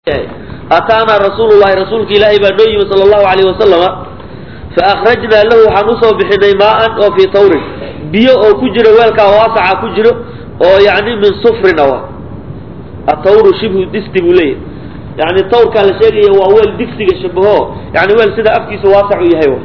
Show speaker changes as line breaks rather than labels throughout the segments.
ataanaa rasuulu llahi rasuulka ilaahay baa noo yimi sala allahu alayh wasalama faakhrajnaa lahu waxaan usoo bixinay maaan oo fii tawrin biyo oo ku jiro weelkaa waasaca ku jiro oo yani min sufrin awa atawru shibhu disti buu leeyahy yani tawrkaa la sheegaya waa weel digsiga shabaho yani weel sida afkiisa waasac u yahay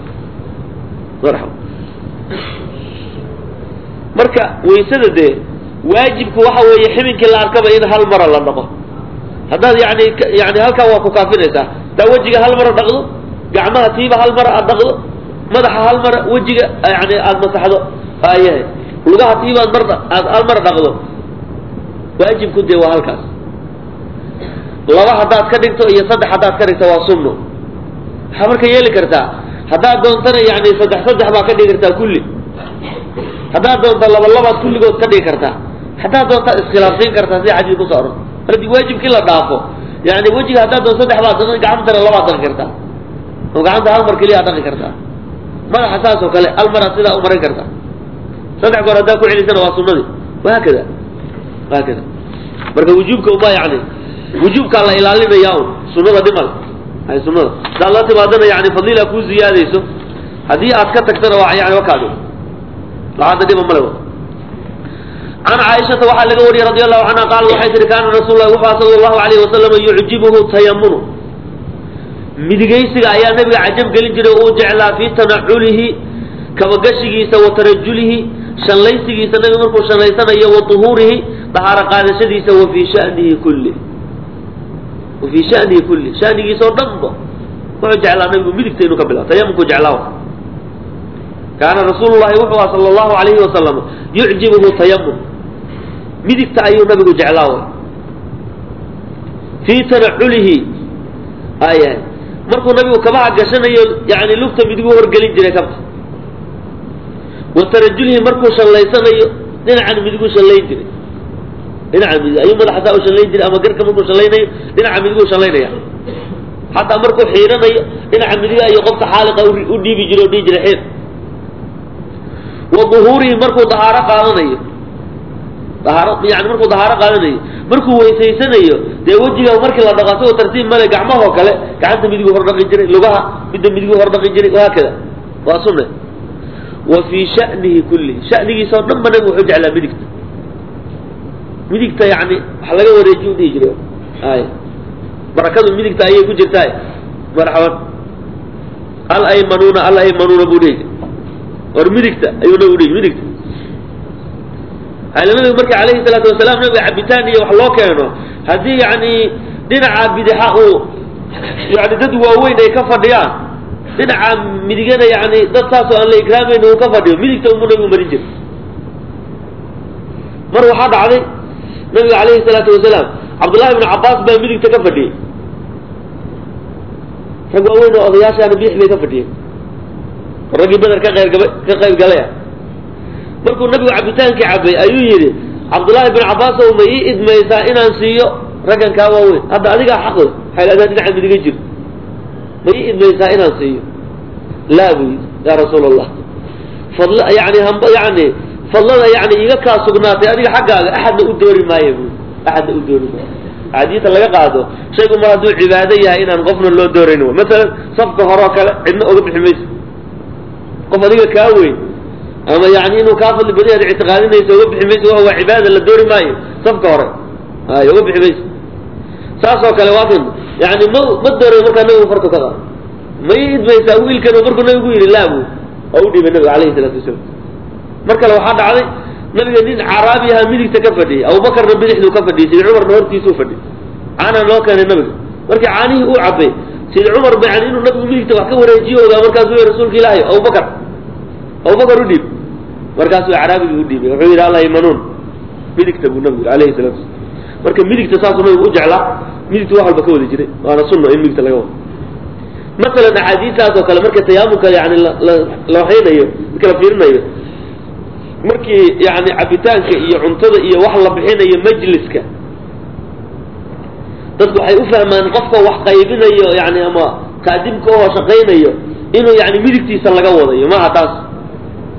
marka waysada dee waajibku waxa weeye ximinkii la arkaba in hal mara la dhaqo haddaad yani yani halkaa waa ku kaafinaysaa taa wejiga hal mara dhaqdo gacmaha tiiba hal mara aad dhaqdo madaxa hal mara wejiga yani aada masaxdo ayahay lugaha tiiba ad mar aad hal mara dhaqdo waajibku dee waa halkaas laba haddaad ka dhigto iyo saddex haddaad ka dhigto waa sunno waxaa marka yeeli kartaa haddaad doontana yani saddex saddex baa ka dhigi kartaa kulli haddaad doonta laba labaad kulligood ka dhigi kartaa haddaad doontaa iskhilaafsiin kartaa sida xadiis kuso oran haddii waajibkii la dhaafo yani wejiga haddaad doon saddex baad dhaqan gacantana labaad dhaqi kartaa oo gacanta hal mar keliyaa dhaqi kartaa madaxa saas oo kale hal maraad sidaa u marin kartaa saddex goor haddaa ku celisana waa sunadii wahaakada wahaakada marka wujuubka uma yani wujuubkaa la ilaalinaya un sunada dhimal hay sunada hadaad la timaadana yani fadila kuu ziyaadayso haddii aad ka tagtana waa yani wakaadi laada dhiba male can caaishata waxaa laga wariyey radi allahu canha qaala waxay tihi kaana rasuul lahi wuxua sala allahu alayhi wasalama yucjibuhu tayamunu midigaysiga ayaa nabiga cajab gelin jiray oo uu jeclaa fii tanaculihi kabagashigiisa wa tarajulihi shallaysigiisa nabiga markuu shallaysanayo wa tuhuurihi dahaaro qaadashadiisa wa fii shanihi kulli wa fii shanihi kulli shanigiisa oo dhanba wuxuu jeclaa nabigu midigta inuu ka bilao tayamunku jeclaa kaana rasuulu llahi wuxuu aha sala allahu alayhi wasalam yucjibuhu tayamun midigta ayuu nabigu jeclaa way fii tanaculihi aya markuu nabigu kabaha gashanayo yani lugta midigu horgelin jiray kabta wa tarajulihi markuu shallaysanayo dhinacan midigu shallayn jiray dhinaca midig ayuu madaxasaa u shallayn jiray ama garka markuu shallaynayo dhinaca midigu shallaynaya xataa markuu xiiranayo dhinaca midiga iyo qofka xaaliqa u dhiibi jiray o dhihi jiray xiir wa duhuurihi markuu dahaaro qaadanayo dahaaro yani markuu dahaaro qaadanayo markuu weysaysanayo dee wejiga markii la dhaqo asagoo tartiib male gacmahoo kale gacanta midigu hor dhaqi jiray lugaha midda midigu hor dhaqi jiray wahaakada waa sunne wa fii shanihi kullihi shanigiisa oo dhan ba nabigu wuxuu jeclaa midigta midigta yani wax laga wareejiy u dhihi jiray ay barakadu midigta ayay ku jirtaa marxaban al aymanuuna al aymanuuna buu dhihi jiray war midigta ayuu nabigu dhihi midigta ala nabiga marka alayhi salaatu wasalaam nabiga cabitaan iyo wax loo keeno haddii yani dhinaca bidixa uu yani dad waaweyn ay ka fadhiyaan dhinaca midigana yani dad saasoo aan la ikraamayn uu ka fadhiyo midigta unbuu nabigu marin jiray mar waxaa dhacday nabiga alayhi salaatu wasalaam cabdullahi ibnu cabaas baa midigta ka fadhiyey rag waaweyn oo odayaashaana bidix bay ka fadhiyeen raggii beder ka qeyrgaba ka qayb galaya markuu nabigu cabitaankii cabay ayuu yidhi cabdullaahi bin cabaasow ma ii idmaysaa inaan siiyo raggan kaa waaweyn hadda adigaa xaqle xayladaa dhinaca midiga jir ma ii idmaysaa inaan siiyo laa buu yidhi yaa rasuul allah fadl yani hamba yani fadlada yani iga kaa sugnaatay adiga xaggaaga axadna u doori maayo buu axadna u doori maayo axaadiista laga qaado shaygu mar hadduu cibaado yahay inaan qofna loo doorayn w masalan safka hore oo kale cidna oga bixi mayso qof adiga kaa weyn ama yani inuu kaa fadli badi aad ictiqaadinayso oga bixi mayso waa cibaada la doori maayo safka hore ay oga bixi mayso saas oo kale waa kan yani ma ma dooray markaa nabigu farka ka qaado ma ii idmaysaa wiilkan markuu nabigu yidhi laabu oo u dhiibay nabiga alayhi salaatu wasalaam mar kale waxaa dhacday nabiga nin caraabi ahaa midigta ka fadhiyay abubakarna bidixduu ka fadhiyay sidi cumarna hortiisuu fadhiyay caanaa loo keenay nabiga markii caanihii uu cabay sidi cumar ba yani inuu nabigu midigta wax ka wareejiyo ogaa markaasuu y rasuulka ilaahay abubakar abubakar u dhiib markaasuu caraabigii u dhiibay wuxuu yidhi alla imanuun midigta buu nabigu yidhi alayhi salatu wasalam marka midigta saasuu nabigu u jeclaa midigta wax walba ka wada jiray waana sunno in midigta laga wado masalan axaadiistaas oo kale marka tayaamunka yani la waxaynayo marka la fiirinayo markii yani cabitaanka iyo cuntada iyo wax la bixinayo majliska dadku waxay u fahmaan qofka wax qaybinayo yani ama kaadibka oo shaqaynayo inuu yani midigtiisa laga wadayo maha taas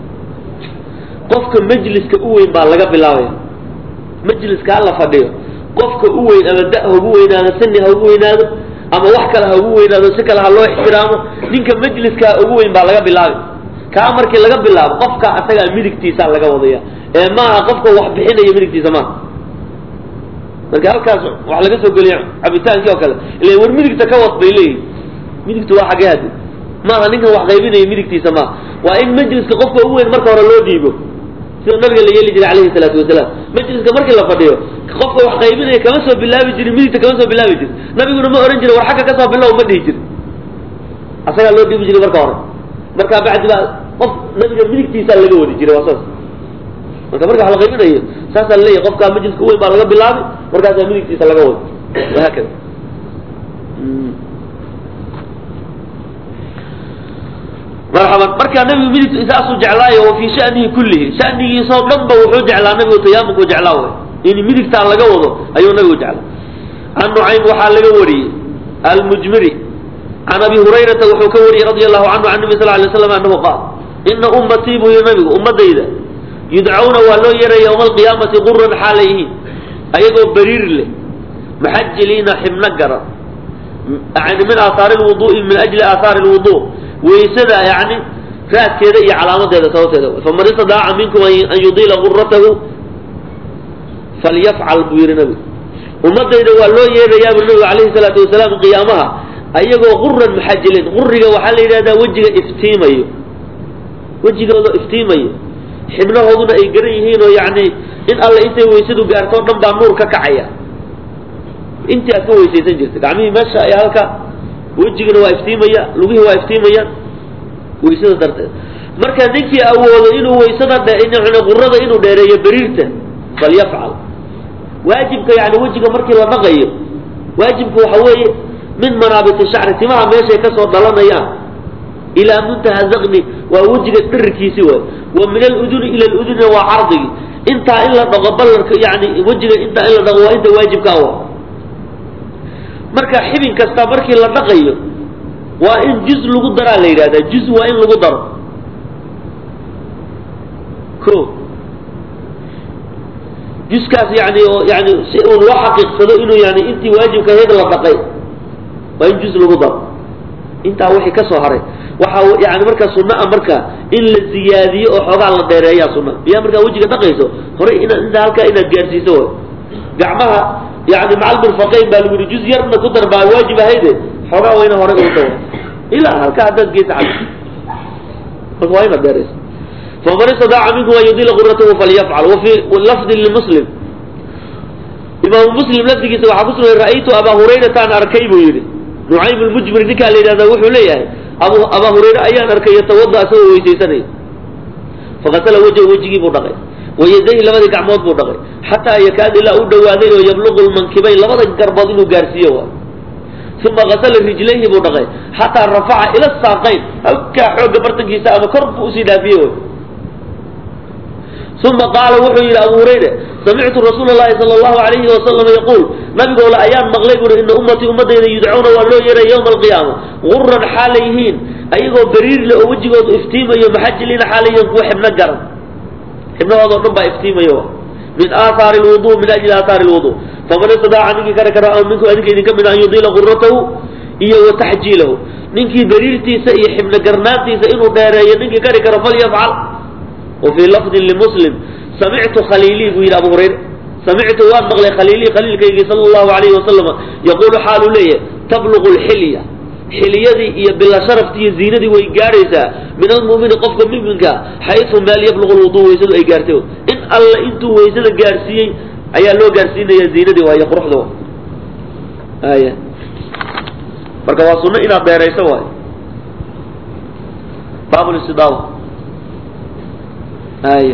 qofka majliska u weyn baa laga bilaabaya majliska hala fadhiyo qofka u weyn ama da ha ugu weynaado sani ha ugu weynaado ama wax kale ha ugu weynaado si kale ha loo ixtiraamo ninka majliskaa ugu weyn baa laga bilaabi kaa markii laga bilaabo qofka asagaa midigtiisaa laga wadaya ee maaha qofka wax bixinaya midigtiisa maaha marka halkaas wax laga soo geliya cabitaankii oo kale ila war midigta ka wad bay leeyihin midigtu waa xagee hadi maaha ninkan wax qaybinaya midigtiisa maaha waa in majliska qofka ugu weyn marka hore loo dhiibo sida nabiga la yeeli jiray calayhi salaatu wasalaam majliska markii la fadhiyo qofka wax qaybinaya kama soo bilaabi jirin midigta kama soo bilaabi jirin nabiguna ma ohan jirin war xagga kasoo bilow ma dhihi jirin asagaa loo dhiibi jiray marka hore markaa bacdi baa qof nabiga midigtiisaa laga wadi jiray waa saas marka marka wax la qaybinayo saasaa laleeyahy qofkaa majliska weyn baa laga bilaabi markaasaa midigtiisa laga wadi wahaakada marxaban markaa nabigu midig saasuu jeclaayo wa fii shanihi kullihi shanigiisoo dhan ba wuxuu jeclaa nabigu tayaamunkuu jeclaa way in midigtaa laga wado ayuu nabigu jeclaa can nucaym waxaa laga wariyey almujmiri can abi hurayrata wuxuu ka wariyey radia allahu canhu can nabi sal lay slam anahu qaal ina ummatii buu yihi nabigu ummadayda yudcawna waa loo yeeraya yowma alqiyaamati quran xaalayhiin ayagoo bariir leh maxajiliina xibno garan yani min aahaari lwudu'i min ajli aahaari lwudu waysada yani raadkeeda iyo calaamadeeda sababteeda faman istadaaca minkum an yudiila guratahu falyafcal buu yihi nabigu ummadayda waa loo yeerayaa buu nabigu alayhi salaatu wasalaam qiyaamaha ayagoo quran maxajiliin quriga waxaa la yidhahdaa wejiga iftiimayo wejigooda iftiimayo xibnahooduna ay garan yihiin oo yani in alle intay weysadu gaarto o dhan baa nuur ka kacaya intii aad ka weysaysan jirta gacmihii meesha ay halka wejigana waa iftiimaya lugihii waa iftiimayaan waysada darteed marka ninkii awoodo inuu waysada qurada inuu dheereeyo beriirta falyafcal waajibka yani wejiga markii la dhaqayo waajibka waxa weeye min manaabiti shacri timaha meeshay kasoo dhalanayaan ilaa muntaha zakni waa wejiga dhirirkiisi waay wa min aluduni ila ludunina waa cardigii intaa in la dhaqo ballarka yani wejiga intaa in la dhaqo waa inta waajibka awa marka xibin kasta markii la dhaqayo waa in juz lagu daraa la yidhahdaa juz waa in lagu daro ko juskaas yani oo yani si uu loo xaqiiqsado inuu yani intii waajibka ahayd la dhaqay waa in juz lagu daro intaa wixii ka soo haray waxaa yani markaa sunaa marka in la ziyaadiyo oo xoogaa la dheereeyaa suna miyaa markaa wejiga dhaqayso horey ina intaa halkaa inaad gaarsiiso way gacmaha yani macal mirfaqayn baa lagu yihi juz yarna ku dar baa waajib ahayde xoogaa waa ina hore ugu dawa ilaa halkaa haddaad geesa cad marka waa inaad dheerayso faman istadaaca minkum an yudila quratahu falyafcal wafi lafdin limuslim imaamu muslim lafdigiisa waxaa ku sugan ra'aytu abaa hurayrata an arkay buu yidhi nucaym lmujmir ninkaa la yidhahda wuxuu leeyahay abu abaa hurayre ayaan arkay yatawada asagoo weysaysanaya fakasala wajhu wejigii buu dhaqay wayadayhi labadii gacmood buu dhaqay xataa yakaad ilaa u dhawaaday oo yabluqu lmankibayn labada garbood inuu gaarsiiyo waay uma kasala rijlayhi buu dhaqay xataa rafaca ila saaqayn halkaa xoogga bartankiisa ama kor buu usii dhaafiye way uma qaala wuxuu yidhi abu hurayre samictu rasuula llahi sala allahu alayhi wasalam yaquul nabigoola ayaan maqlay buuri ina ummatii ummadayda yudcuuna waa loo yeeray yowma alqiyaama guran xaalay yihiin ayagoo bariirle oo wejigoodu iftiimayo maxajiliina xaalay yihiin kuwa xibno garan xibnahoodao dhan baa iftiimayo min aahaari lwudu min ajli aahaari lwudu faman istadaaca ninkii kari kara minkum adinka idinka mid an yudiila guratahu iyo wa taxjiilahu ninkii bariirtiisa iyo xibno garnaantiisa inuu dheereeyo ninkii kari karo falyafcal wafii lafdin limuslim samictu khaliilii buu yidhi abu hurayre samictu waan maqlay khaliilii khaliilkaygii sala allahu alayhi wasalam yaquulu xaaluu leeyahay tabluqu lxilya xiliyadii iyo bila sharaftii iyo ziinadii way gaadhaysaa min almu'mini qofka muminka xaysu meel yabluqu lwudu waysadu ay gaartay in alla intuu waysada gaarsiiyey ayaa loo gaarsiinaya ziinadii waayo quruxda wa aya marka waa sunno inaad dheerayso waayo baabulistidaawa aya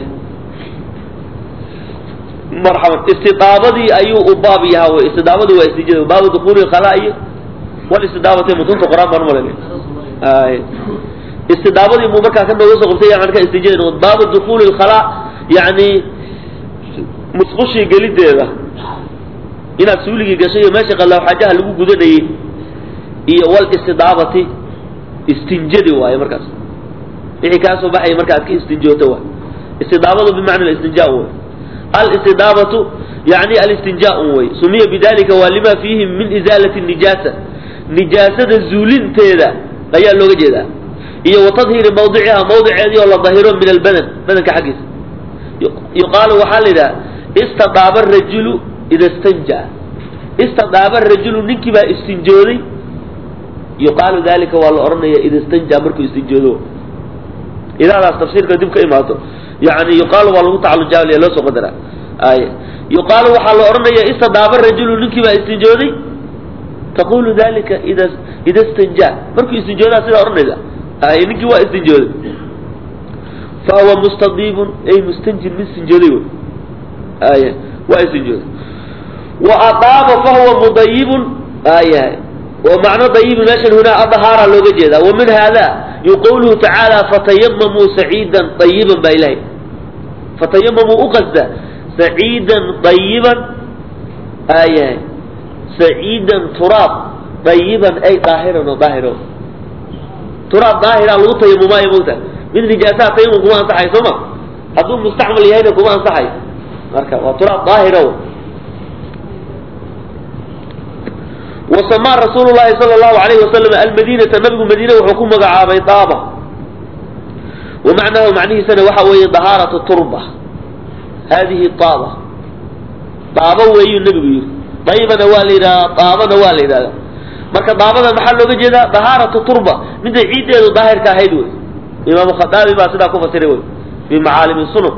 marxaban istidaabadii ayuu u baab yahaa wey istidaabadu waa istijada baabu dukuli khalaa iyo walistidaabati mutunta qur-aan baan umalanay ay istidaabadii muu markaa ka nooga soo qabtay yani markaa istijada noqod baabu dukuli lkhalaa yani musqushii gelideeda inaad suuligii gashay iyo meesha qalaaw xaajaha lagu gudanayey iyo wal istidaabati istinjadi waaye markaas wixii kaa soo baxaya marka aad ka istinjooto waay istidaabadu bimacna istinjaa wey alistidaabatu yani alistinjaa wey sumiya bidalika waa lima fiihi min izaalati nijaasa nijaasada zuulinteeda ayaa looga jeedaa iyo wa tadhiiri mawdiciha mawdiceedii oo la dahiro min albadan badanka xaggiisa yuqaalu waxaa la yidhaha istadaaba rajulu ida stanja istadaaba rajulu ninkii baa istinjooday yuqaalu dalika waa la odhanaya ida stanja markuu istinjoodo idaadaas tafsiirka dib ka imaato yani yuqaalu waa lagu tacalujaalaya loo soo qadara ay yuqaalu waxaa la odhanaya istadaaba rajulu ninkii baa istinjooday taqulu dalika ida ida stanja markuu istinjoodaa sidaa odhanaysa ay ninkii waa istinjooday fahuwa mustadiibun ay mustanjin mid istinjooday wy ay waa istinjooday wa adaaba fahuwa mudayibun ayahay ومعنى طيب ماشي هنا الطهارة لو جيدا ومن هذا يقوله تعالى فتيمموا سعيدا طيبا بإلهي فتيمموا أقصد سعيدا طيبا آية سعيدا تراب طيبا أي طاهرا وطاهرا تراب طاهرا لو تيمم ما يموت من نجاسات تيمم كما أنصحي ثم هذول مستعمل يهينا كما أنصحي وتراب طاهرا وسمى رسول الله صلى الله عليه وسلم المدينة نبي مدينة وحكومة عابي طابة ومعناه معنيه سنة وحوي طهارة التربة هذه الطابة طابة وهي النبي طيبة نوالنا طابة نوالنا marka daabada maxaa looga jeedaa dahaaratu turba midda ciiddeedu daahirka ahayd wey imaamu khadaabi baa sidaa ku fasiray wey fi macaalimi sunan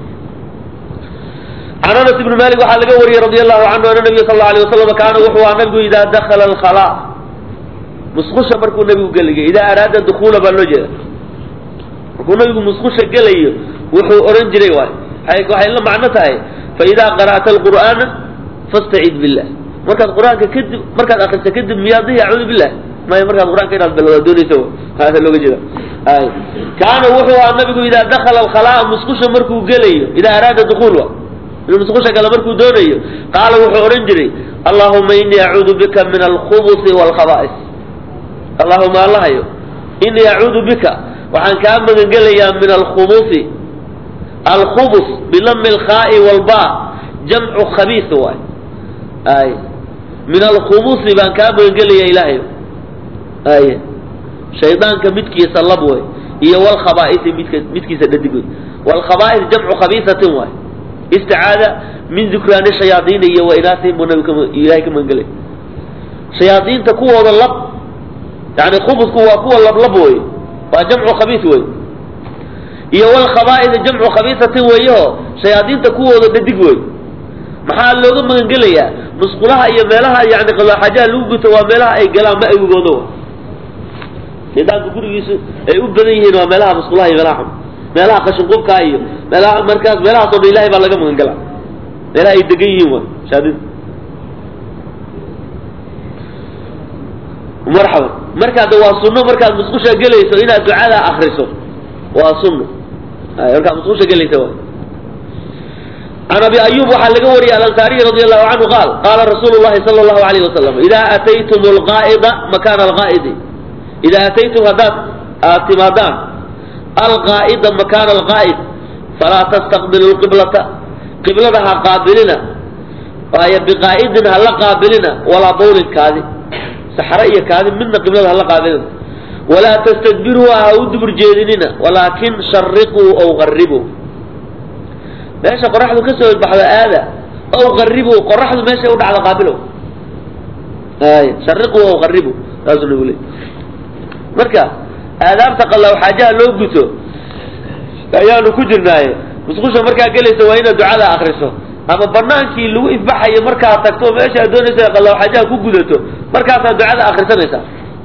can anas ibni malik waxaa laga wariyey radi allahu canhu ana nabiya sal alla alay wasalam kaana wuxuu ahaa nabigu idaa dakala alkhalaa musqusha markuu nabigu geligay idaa araada dukuula baa loo jeeda markuu nabigu musqusha gelayo wuxuu oran jiray waay waxay la macno tahay fa idaa qara'ta alqur'aana fastacid billah markaad qur-aanka kadib markaad akrisa kadib miyaad dihi acuudu billah maya markaad qur-aanka inaad bilowda doonaysa hada looga jeeda ay kaana wuxuu ahaa nabigu idaa dakala alkhalaa musqusha markuu gelayo idaa araada dukuul wa inuu musqusha gala markuu doonayo qaala wuxuu odhan jiray allahuma inii acuudu bika min alkhubusi waalkhaba'is allahuma allahayo inii acuudu bika waxaan kaa magangelayaa min alkhubusi alkhubus bilami alkhaa'i walba jamcu khabiis waay ay min alkhubusi baan kaa magangelayaa ilaahayo ay shaydaanka midkiisa lab way iyo walkhaba'isi midka midkiisa dhadig way walkhaba'is jamcu khabiisatin waay isticaada min dukraani shayaaiina iyo wainaasihim buu nabigu ilaahay ka magangelay shayaaiinta kuwooda lab yani khubusku waa kuwa lablab wey waa jamcu khabiis wey iyo walkhaba'is jamcu khabiisatin weeyaho shayaadiinta kuwooda dhadig wey maxaa looga magangelayaa musqulaha iyo meelaha yani qalooxajaha lagu guto waa meelaha ay galaan ma awigoodo shaydaanka gurigiisu ay u badan yihiin waa meelaha musqulaha iyo meelaha xun meelaha qashinqubkaa iyo meelaha markaas meelahaasoo dhan ilahay baa laga magan galaa meelaha ay degan yihiin waa shaadida marxaban marka de waa sunno markaad musqusha gelayso inaad ducada akriso waa sunno markaad musqusha gelaysa waa can abi ayub waxaa laga wariyay alansaariy radi allahu canhu qaal qaala rasuulu llahi sala allahu alayh wasalam idaa ataytum alqaa'ida makaana alqaa'idi idaa ataytum haddaad aad timaadaan alqaa'ida makaana alqaa'id falaa tastaqbilu lqiblata qiblada ha qaabilina waayo biqaa'idin ha la qaabilina walaa bawlin kaadi saxre iyo kaadi midna qiblada ha la qaabilina walaa tastadbiruuha ha u dubur jeedinina walaakin shariquu ow qaribuu meesha qoraxdu ka soo baxdo aada ow qaribuu qoraxdu meeshay u dhacdo qaabilo ay shariquu ow qaribuu saasuu nagu leey marka aadaabta qallaw xaajaha loo guto ayaanu ku jirnaaye musqusha markaa gelaysa waa inaad ducada akriso ama banaankii lagu ifbaxayo markaad tagto meesha aad doonaysa qallaw xaajaha ku gudato markaasaad ducada akrisanaysaa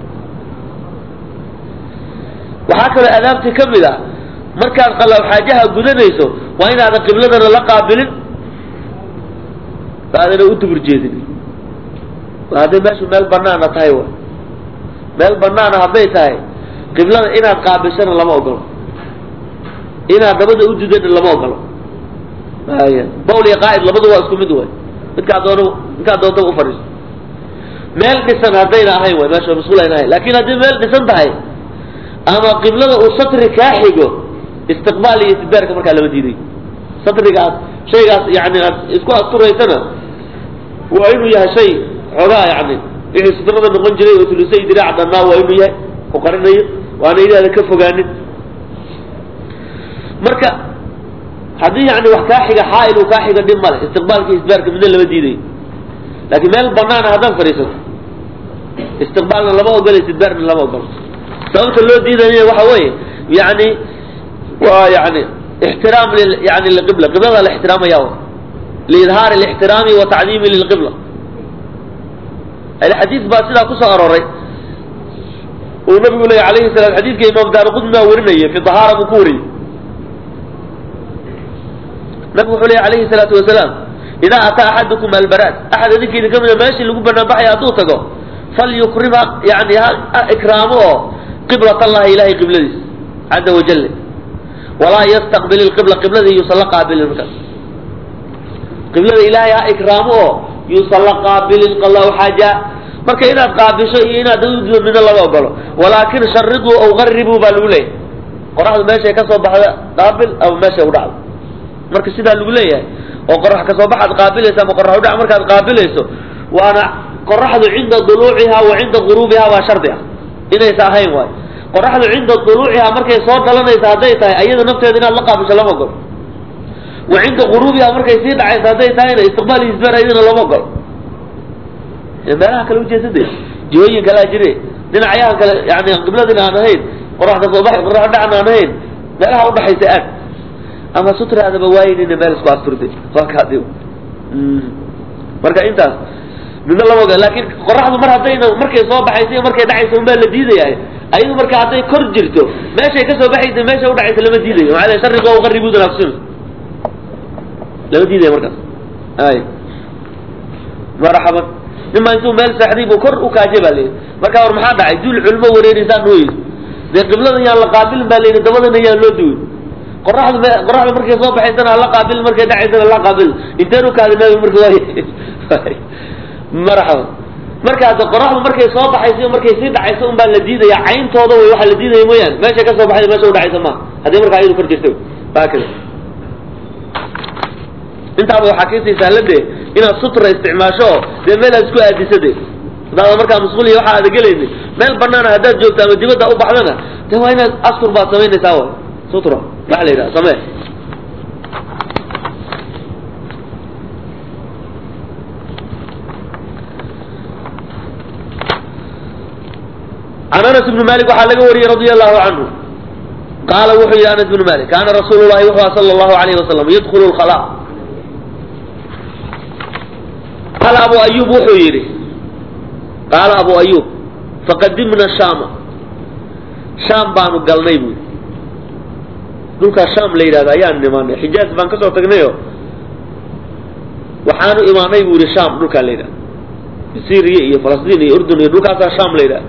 waxaa kaloo aadaabtii ka mid ah markaad qallaw xaajaha gudanayso waa inaadan qibladana la qaabilin aadana u dubur jeedin hadday meeshu meel banaana tahay wa meel banaana hadday tahay qiblada inaad qaabishana lama ogolo inaad dabada u dudana lama ogolo ay bawl iyo qaa'id labadu waa isku mid way midkaa doon midkaa doontaba ufadhiiso meel dhisan haddayna ahayn way meesha masquul ayna ahayn laakin haddii meel dhisan tahay ama qiblada uu satri kaa xigo istiqbaal iyo istidbaarka markaa lama diiday satrigaas shaygaas yani aad isku asturaysana waa inuu yahay shay xoogaa yani wixii sutrada noqon jiray oo tulusay diraac dhannaa waa inuu yahay ku qarinayo waana inaada ka fogaanin marka haddii yani wax kaa xiga xaail uu kaa xiga dhib male istiqbaalka isbaarka midna lama diidayo laakiin meel banaana haddaad fadhiisato istiqbaalna lama ogolo istidbaarna lama ogolo sababta loo diidaya waxa weeye yani waa yani ixtiraam yani liqibla qiblada la ixtiraamaya liidhaari lixtiraami wa tacdiimi lilqibla xadiis baa sidaa kusoo arooray uu nabigu leeya alayhi salaam xadiidka imaam daarqudni baa warinaya fi dahaara buu ku wariyey nabigu wuxuu leeya alayhi salaatu wasalaam idaa ataa axadukum albaraad axad idinkeeda ka mida meeshii lagu banaan baxaya hadduu tago falyukrima yani ha ikraamo oo qiblat allahi ilahay qibladiis caza wajale walaa yastaqbil ilqibla qiblada yuusan la qaabilin markaas qiblada ilaahay ha ikraamo oo yuusan la qaabilin qallahu xaaja marka inaad qaabisho iyo inaad udido midna lama ogolo walaakin shariduu aw qaribuu baa lagu leeyahay qoraxdu meeshay ka soo baxda qaabil ama meeshay udhacdo marka sidaa lagu leeyahay oo qorax kasoo baxaad qaabilaysa ama qorax udhac markaad qaabilayso waana qoraxdu cinda duluuciha wa cinda guruubiha waa shardi ah inaysa ahayn waayo qoraxdu cinda duluuciha markay soo dhalanaysa hadday tahay ayada nafteeda inaad la qaabisho lama ogolo wa cinda guruubiha markay sii dhacaysa hadday tahayna istiqbaal iyo isbaar ayadana lama ogolo meelaha kale ujeesade jihooyin kalea jire dhinacyahan kale yani qibladina aan ahayn qoraxda soo baxay qorax dhacan aan ahayn meelaha udhaxaysa aad ama sutraadaba waaynina meel isku asturtay waa kaadi marka intaas midna lama oga laakin qoraxdu mar haddayna markay soo baxaysa iyo markay dhacaysa unbaa la diidayahay ayadu marka hadday kor jirto meeshay kasoo baxaysa meesha udhacaysa lama diidayo maaa shariga o qaribudana kusims lama diidaya markaas ay marxaban nima intuu meel seexday buu kor u kaaje baa layidhi marka war maxaa dhacay duul culmo wareereysaan nooyey dee qiblada yaan la qaabilin baa layidhi dabadana yaan loo duwin qoraxdu m qoraxdu markay soo baxaysana hala qaabil markay dhacaysana la qaabil inteen u kaadi nabi marka waay marxaba marka hadda qoraxdu markay soo baxayso iyo markay sii dhacayso un baa la diidaya cayntooda way waxa la diidaya mooyaane meeshay kasoo baxaysa meesha udhacaysa ma haddii markaa iyadu kor jirta haakada intaaba waxaa kasii sahladee inaad sutra isticmaasho oo dee meel aad isku aadisade hadaada markaa masquul iyo waxa aada gelayni meel banaana haddaad joogto ama dibadda u baxdana de waa inaad astur baad samaynaysaa wa sutra waxa la yidhaha samee can anas ibni malik waxaa laga wariyey radia allahu canhu qaala wuxuu yihi anas ibnu malik kaana rasuulu llahi wuxuu aha sala allahu alayhi wasalam yadkulu lkhala qaala abu ayub wuxuu yidhi qaala abu ayub faqadimna shaama shaam baanu galnay buui dhulkaa shaam la yidhahdo ayaan imaanay xijaaz baan kasoo tagnayo waxaanu imaanay buu yihi shaam dhulkaa la yidhahdo syriya iyo falastiin iyo urdun iyo dhulkaasaa shaam la yidhahdo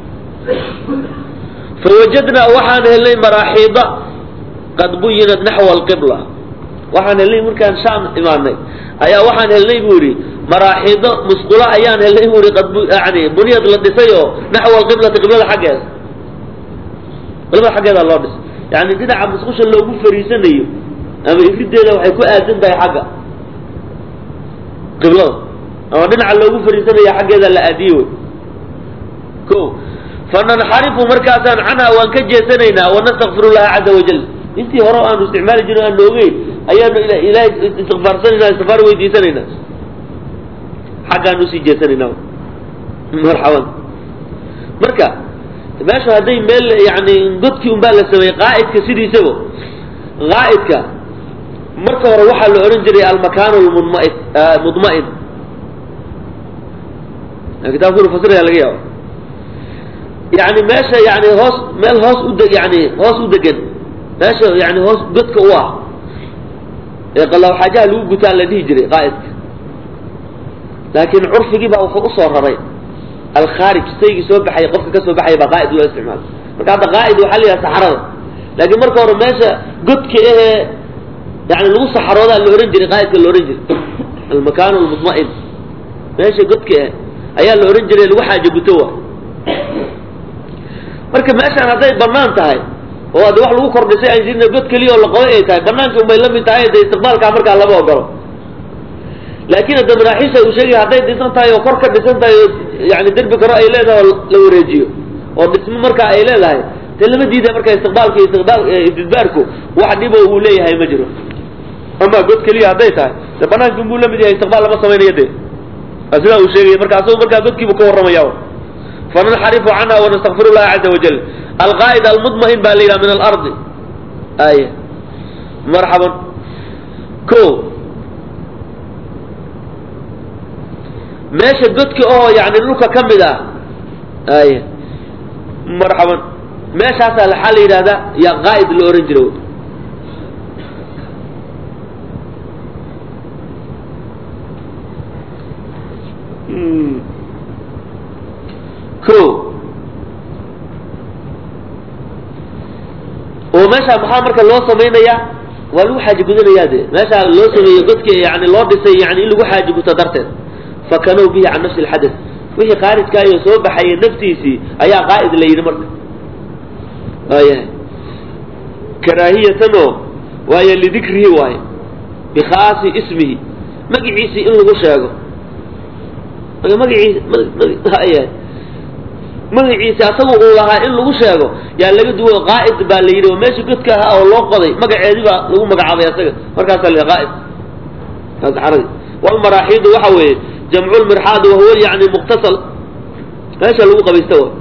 fawajadnaa waxaan helnay maraaxiida qad buyinat naxwa alqibla waxaan helnay markaan shaam imaanay ayaa waxaan helnay buu yidhi maraaxiido musqulo ayaan helnay buu yihi qad yani buniyad la dhisay oo naxwa alqiblati qiblada xaggeeda qiblada xaggeeda loo dhisay yani dhinaca musqusha loogu fariisanayo ama irideeda waxay ku aadan tahay xagga qiblada ama dhinaca loogu fariisanayo xaggeeda la aadiye wey ko fananxarifu markaasaan canha waan ka jeesanaynaa wanastakfir llaha caza wajal intii hore aanu isticmaali jirin aan noogeyn ayaanu ilahay istikfaarsanayna istikfaar weydiisanayna xaggaanu usii jeesanaynaa marxaban marka meesha hadday meel yani godkii un baa la sameeyey qaa'idka sidiisaba qaa'idka marka hore waxaa la odhan jiray almakaan lmunmai mudma'in kitaabkuna fasiraya laga yaaba yani meesha yani hoos meel hoos ude yani hoos u degan meesha yani hoos godka u ah ee qalawxaajaha lagu gutaan la dhihi jiray qaa'idka laakiin curfigii baa wuxuu usoo raray alkhaarij saygii soo baxay qofka ka soo baxaya baa qaa'id loo isticmaala marka hadda qaa'id waxaa la yidhaha saxarada laakiin marka hore meesha godka ahee yani lagu saxaroodaa la ohan jiray qaa'idka la ohan jiray almakaan lmudma'in meesha godka ah ayaa la ohan jiray lagu xaajo guto wa marka meeshaan hadday banaan tahay oo hadde wax lagu kordhisay aan jirin god keliya oo la qoday ay tahay banaanka unbay la mid tahay dee istiqbaalkaa markaa lama ogolo laakiin hadda maraaxiisha uu sheegaya hadday dhisan tahay oo kor ka dhisan tahay oo yani derbi karo ay leedahay oo la wareejiyo oo dhismo markaa ay leedahay dee lama diida marka istiqbaalka iyo istiqbaal istidbaarku wax dhibo uu leeyahay ma jiro ama god keliya hadday tahay de banaanka unbuu la mid yahay istiqbaal lama samaynayo de waa sidaa uu sheegaya marka asagu markaa godkiibu ka warramaya fananxarifu canha wanastakfir llaha caza wajal alqaa'id almudma'in baa la yidhaha min alardi ay marxaban ko meesha godka oo yani dhulka ka mid ah ay marxaban meeshaasaa waxaa la yidhahdaa yaa qaa'id la ohan jira ko oo meesha maxaa marka loo samaynayaa waa lagu xaaji gudanayaa de meeshaa loo sameeyey godki yani loo dhisay yani in lagu xaaji guto darteed fakanow bihi can nafsi lxadath wixii khaarijkaayo soo baxaya naftiisii ayaa qaa'id la yidhi marka waayahay karaahiyatan oo waayo lidikrihi waaye bikhaasi ismihi magiciisii in lagu sheego magaciisi yahay magaciisi asagu uu lahaa in lagu sheego yaa laga duwo qaa'id baa la yidhi oo meesha godka ahaa oo loo qoday magaceedii baa lagu magacaabay asaga markaasaa la qaa'id saxaradi walmaraaxiidu waxa weeye jamcu lmirxaad wahuwa yani muqtasal meesha lagu qabaysta wa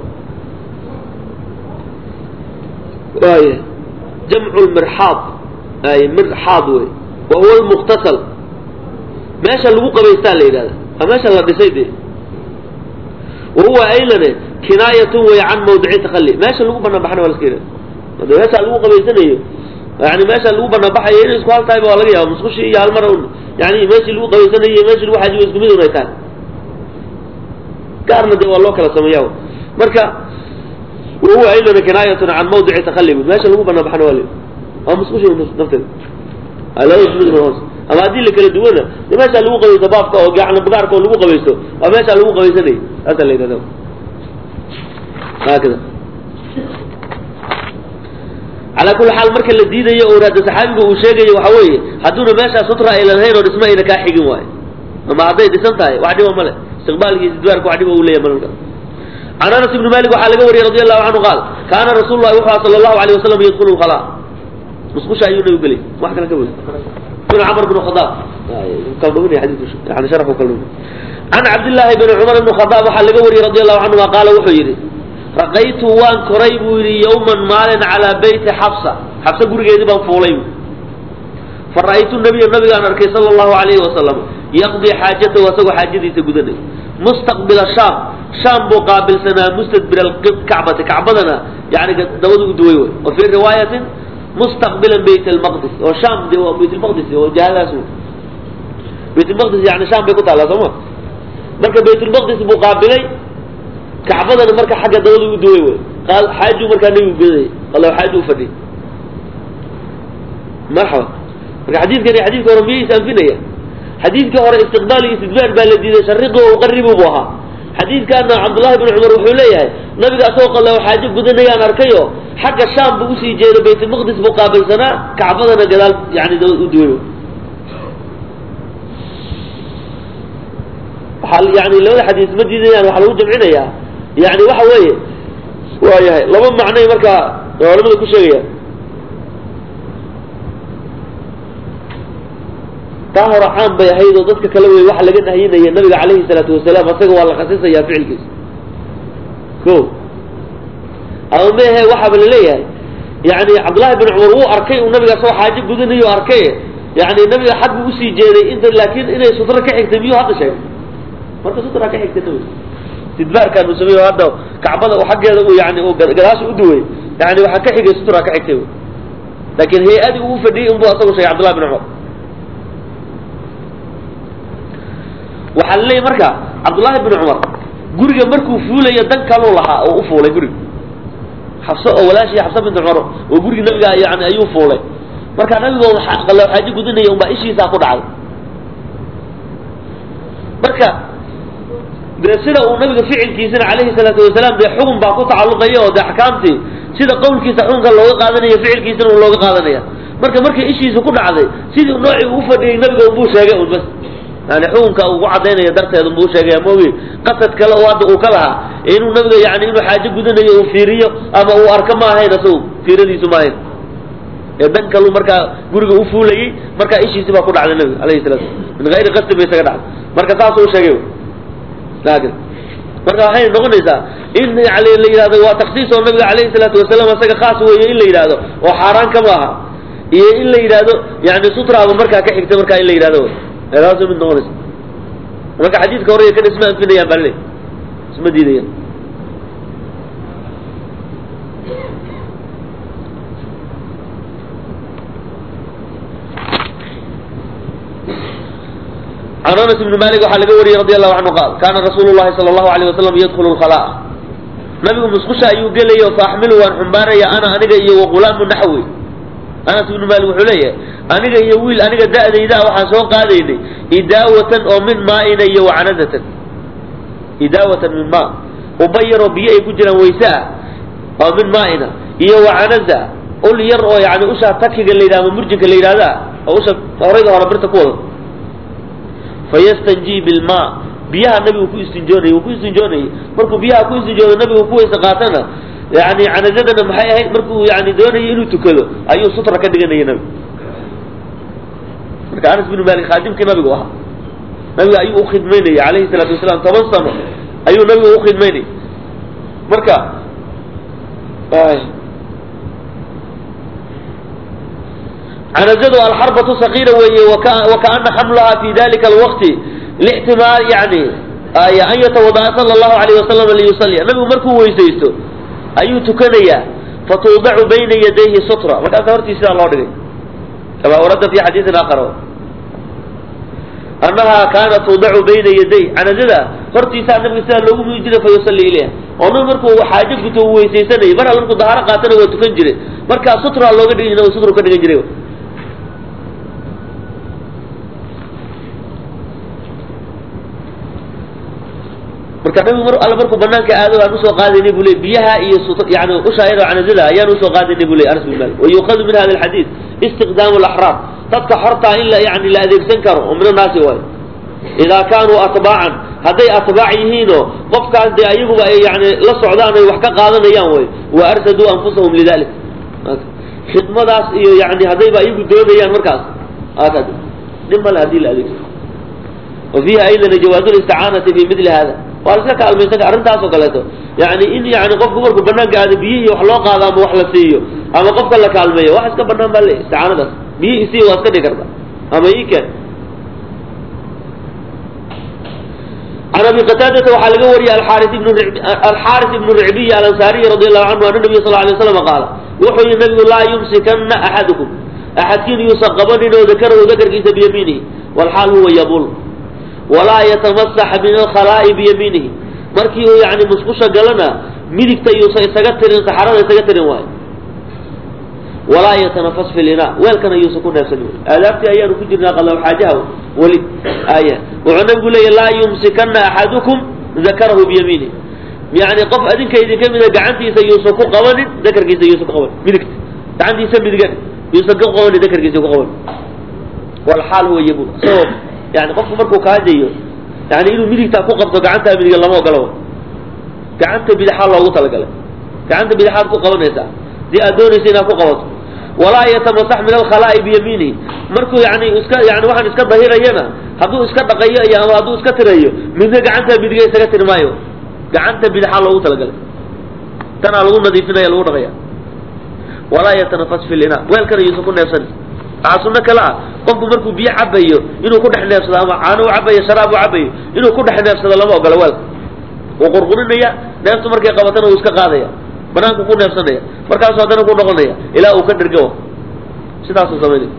waaya jamcu lmirxaad ay mirxaad wey wahuwa lmuqtasal meesha lagu qabaystaa la yidhahda waa meesha la dhisay dee wahuwa aylane kinaayatun way can mawdici takali meesha lagu banaan baxana waa laska yidhahda hade meesha lagu qabaysanayo yani meesha lagu banaan baxayo inay isku hal tahayba waa laga yaaba musqushi iyo hal mar un yani meeshii lagu qabaysanayo iyo meeshii lagu xaajiyo isku mid un ay tahay gaarna dee waa loo kala sameeya marka wahuwa aylana kinaayatun can mawdici takali meesha lagu banaan baxana waa la waa musqushi nafteeda labada isku mid hoos ama haddii la kala duwana de meesha lagu qabaysto baabka oo yani bagaarka oo lagu qabaysto waa meesha lagu qabaysanay saasa la yidhahda haakada calaa kulli xaal marka la diidayo oo hadda saxaabiga uu sheegayo waxa weeye hadduuna meeshaa sutra aylan hayn oo dhismo ayna kaa xigin waayo ama hadday dhisan tahay wax dhiba male istiqbaalki istidbaarka wax dhiba uu leeyahy malka can anas ibni malik waxaa laga wariyey radi allahu canhu qaal kaana rasuulu llahi wuxuu sala allahu alayh wasalam yadkulu lkhala musqusha ayuu nabigu gelay wax kale ka wey بن عمر بن الخطاب كلمني حديث يعني شرحه كلمني عن عبد الله بن عمر بن الخطاب وحال لقوري رضي الله عنه قال وحيري رقيت وان كريب يوما مال على بيت حفصة حفصة قرق يدبا فولي فرأيت النبي النبي أن أركي صلى الله عليه وسلم يقضي حاجته وسوى حاجتي تقدني مستقبل الشام شام مقابل سنة مستدبر الكعبة كعبتنا يعني دود دويوي وفي رواية مستقبلا بيت المقدس وشام دي بيت المقدس وجهاز بيت المقدس يعني شام بيكون على سما مركا بيت المقدس مقابلي كعبدنا مركا حاجة دولي ودوي قال حاجو مركا نبي بيدي قال له حاجو فدي مرحبا مركا حديث كان حديث كان رميه سنفينيا حديث كان استقبال استدبار بالذي شرقه وقربه بها حديث كان عبد الله بن عمر وحوليه نبي أسوق الله حاجة قدنا يا نركيه حق الشام بوسي جيل بيت المقدس مقابل سنة كعبدنا قدال يعني دوينه حال يعني لو حديث مجد يعني وحلو جمعنا يا يعني waxa weeye waa yahay laba macnay marka culimadu ku sheegaya taa hore caan bay ahayd oo dadka kale wey waxa laga nahyinaya nabiga calayhi salaatu wasalaam asaga waa la khasisaya ficilkiisa ko ama mehe waxaaba laleeyahay yani cabdullahi bin cumar wuu arkay uu nabiga soo xaajo gudanayo arkay yani nabiga xag buu usii jeeday inta laakin inay sutra ka xigtay miyuu hadda sheegay marka sutra ka xigtay nabiga istidbaarkan uu sameeyo hadda kacbada uu xaggeeda uu yani uu gadaasha u duway yani waxaa ka xigay sutra ka xigtay laakin hay-adii uu fadhiyey unbuu asagu sheegay cabdullahi bin cumar waxaa la leeyahy marka cabdullaahi bin cumar guriga markuu fuulayo dan kaluu lahaa oo u fuulay guriga xabso oo walaashii xabsa binti cumar oo gurigi nabiga yani ayuu fuulay marka nabigooda qallo xaajo gudinaya unbaa ishiisaa ku dhacday marka dee sida uu nabiga ficilkiisana calayhi salaatu wasalaam dee xugun baa ku tacalluqaya oo dee axkaamtii sida qowlkiisa xukunka looga qaadanaya ficilkiisana uu looga qaadanaya marka markay ishiisu ku dhacday sidii noocii uu fadhiyey nabiga unbuu sheegay un bas yani xukunka uu ku caddaynaya darteed unbuu sheegaya moogi qasad kale oo hadda uu ka lahaa inuu nabiga yani inuu xaajo gudanayo uu fiiriyo ama uu arko ma ahayn asagu fiiradiisu ma ahayn ee dan kalu markaa guriga u fuulayey markaa ishiisi baa ku dhacday nabiga alayhi salatu min hayri qasdi ba isaga dhacday marka saasuu sheegay laakin marka waxay noqonaysaa in yani la yidhahdo waa taksiis oo nabiga alayhi salaatu wasalaam isaga khaas weeye in la yidhahdo oo xaaraan kama aha iyo in la yidhahdo yani sutraaba markaa ka xigta markaa in la yidhahdo taas mid noqonaysa marka xadiidka hore kan isma anfinayaan baa laleey isma diidayaan can anas ibni malik waxaa laga wariyey radi allahu canhu qaal kaana rasuulu llahi sala allahu alayh wasalam yadkhulu lkhalaa nabigu musqusha ayuu gelayo fa axmilu waan xumbaaraya ana aniga iyo waqulaamu naxwi anas ibnu malik wuxuu leeyahay aniga iyo wiil aniga da'dayda waxaan soo qaadaynay idaawatan oo min maaina iyo wacanadatan idaawatan min maa uba yaroo biyo ay ku jiraan wayse ah oo min maaina iyo wacanaza ul yar oo yani usha takiga la yidhah ama murjinka la yidhahda oo usha horayda hore birta ku wada fayastanjii bilmaa biyaha nabigu ku istinjoonayay uu ku istinjoonayay markuu biyaha ku istinjoodo nabigu ku weyse qaatana yani canazadana maxay ahayd markuu yani doonayay inuu tukado ayuu sutra ka dhiganaya nabigu marka anas binu malik khaadimkii nabigu ahaa nabiga ayuu ukhidmaynayay alayhi salaatu wasalaam toban sano ayuu nabigu ukhidmaynayay marka canazadu alxarbatu sakiira weeye wakaana xamlaha fi dalika alwaqti lixtimaal yani an yatawadaa sala allahu alayh wasalam liyusaliya nabigu markuu weysaysto ayuu tukanayaa fatuudacu bayna yadayhi sutra markaasa hortii sidaa loo dhigay kama warada fi xadiiin aakhar annaha kaanat tuudacu bayna yaday canazada hortiisaa nabiga sidaa loogu muyi jiray fa yusalli ilayha oo nabi markuu xaajo guto uu weysaysanayay mar alla markuu dahaaro qaatana waa tukan jiray markaa sutra looga dhigi jira sutru ka dhigan jiray marka nabigu mar alla markuu banaanka aado aan usoo qaadaynay bu ley biyaha iyo yani ushaayada canazada ayaan usoo qaadaynay bu ley anas bin malik wayuqadu min hada alxadiid istiqdaamu alaxraam dadka xortaa in la yani la adeegsan karo oo min annaasi waayo idaa kaanuu atbaacan hadday atbaac yihiinoo qofkaas dee ayaguba ay yani la socdaan ay wax ka qaadanayaan way wa arsaduu anfusahum lidalik khidmadaas iyo yani haddayba ayagu doonayaan markaas nin male hadii la adeegsano wa fiiha aydan jawaazu listicaanati fi mili hada waa la iska kaalmaysan arrintaas oo kaleeto yani in yani qofku markuu banaanka aado biyo iyo wax loo qaado ama wax la siiyo ama qofka la kaalmeeyo wax iska banaan baa le isticaanadaas biyo isii waa iska dhigi karta ama ii keen can abi qataadata waxaa laga wariyey alxaaris ibnu alxaaris ibnu ricbiy alansaariy radi allahu canhu ana nabiy sal lay slam qaala wuxuu yihi nabigu laa yumsikana axadukum axadkiin yuusan qabanin oo dakarahu dakarkiisa biyamiinihi walxaal huwa yabul walaa yatamasax min alkhalaa'i biyamiinihi markii uu yani musqusha galana midigta yuusan isaga tirin saxarada isaga tirin waayo walaa yatanafas fi lina weelkana yuusan ku neefsanin aadaabtii ayaanu ku jirnaa qalaw xaajaha weli aya wuxuu nabigu leeyahy laa yumsikana axadukum dakarahu biyamiinihi yani qof adinka idinka mida gacantiisa yuusan ku qabanin dakarkiisa yuusan ku qabanin midigta gacantiisa midigan yuusan ku qabanin dakarkiisa ku qabanin walxaal huwa yabul isagoo yani qofku markuu kaajayo yani inuu midigtaa ku qabto gacantaa midiga lama ogolo gacanta bidixaa loogu talagalay gacanta bidixaad ku qabanaysaa hadii aad doonaysa inaad ku qabato walaa yatamasax min alkhalaa'i biyamiinihi markuu yani iska yani waxaan iska dahirayana hadduu iska dhaqayo iyo ama hadduu iska tirayo midna gacantaa midiga isaga tiri maayo gacanta bidixaa loogu talagalay tanaa lagu nadiifinaya lagu dhaqaya walaa yatanafas fi lina weelkana yuusan ku neefsan waxaa sunno kale ah qofku markuu biyo cabayo inuu ku dhex neefsado ama caano u cabayo sharaab u cabayo inuu ku dhex neefsado lama ogola weelka wuu qurqurinaya neeftu markay qabatana wuu iska qaadaya banaanku ku neefsanaya markaasu haddana ku noqonaya ilaa uu ka dhergo sidaasuu samaynaya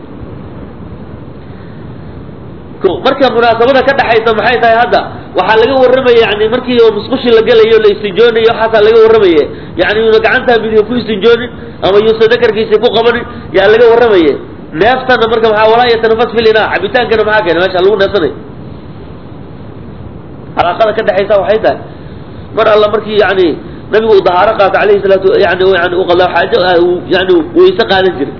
ko marka munaasabada ka dhexaysa maxay tahay hadda waxaa laga warramaya yani markii oo musqushi la gelayo la istinjoonayo waxaasaa laga warramaye yani yuuna gacantaa midiga ku istinjoonin ama yuusan dakarkiisa ku qabanin yaa laga warramaye neeftana marka maxaa walaa yatanafas filina cabitaankana maxaa keena meesha lagu neefsanayo calaaqada ka dhexaysa waxay tahay mar alla markii yani nabigu uu dahaaro qaato alayhi salaatu yani yani u qada xaajo yani weyse qaadan jiray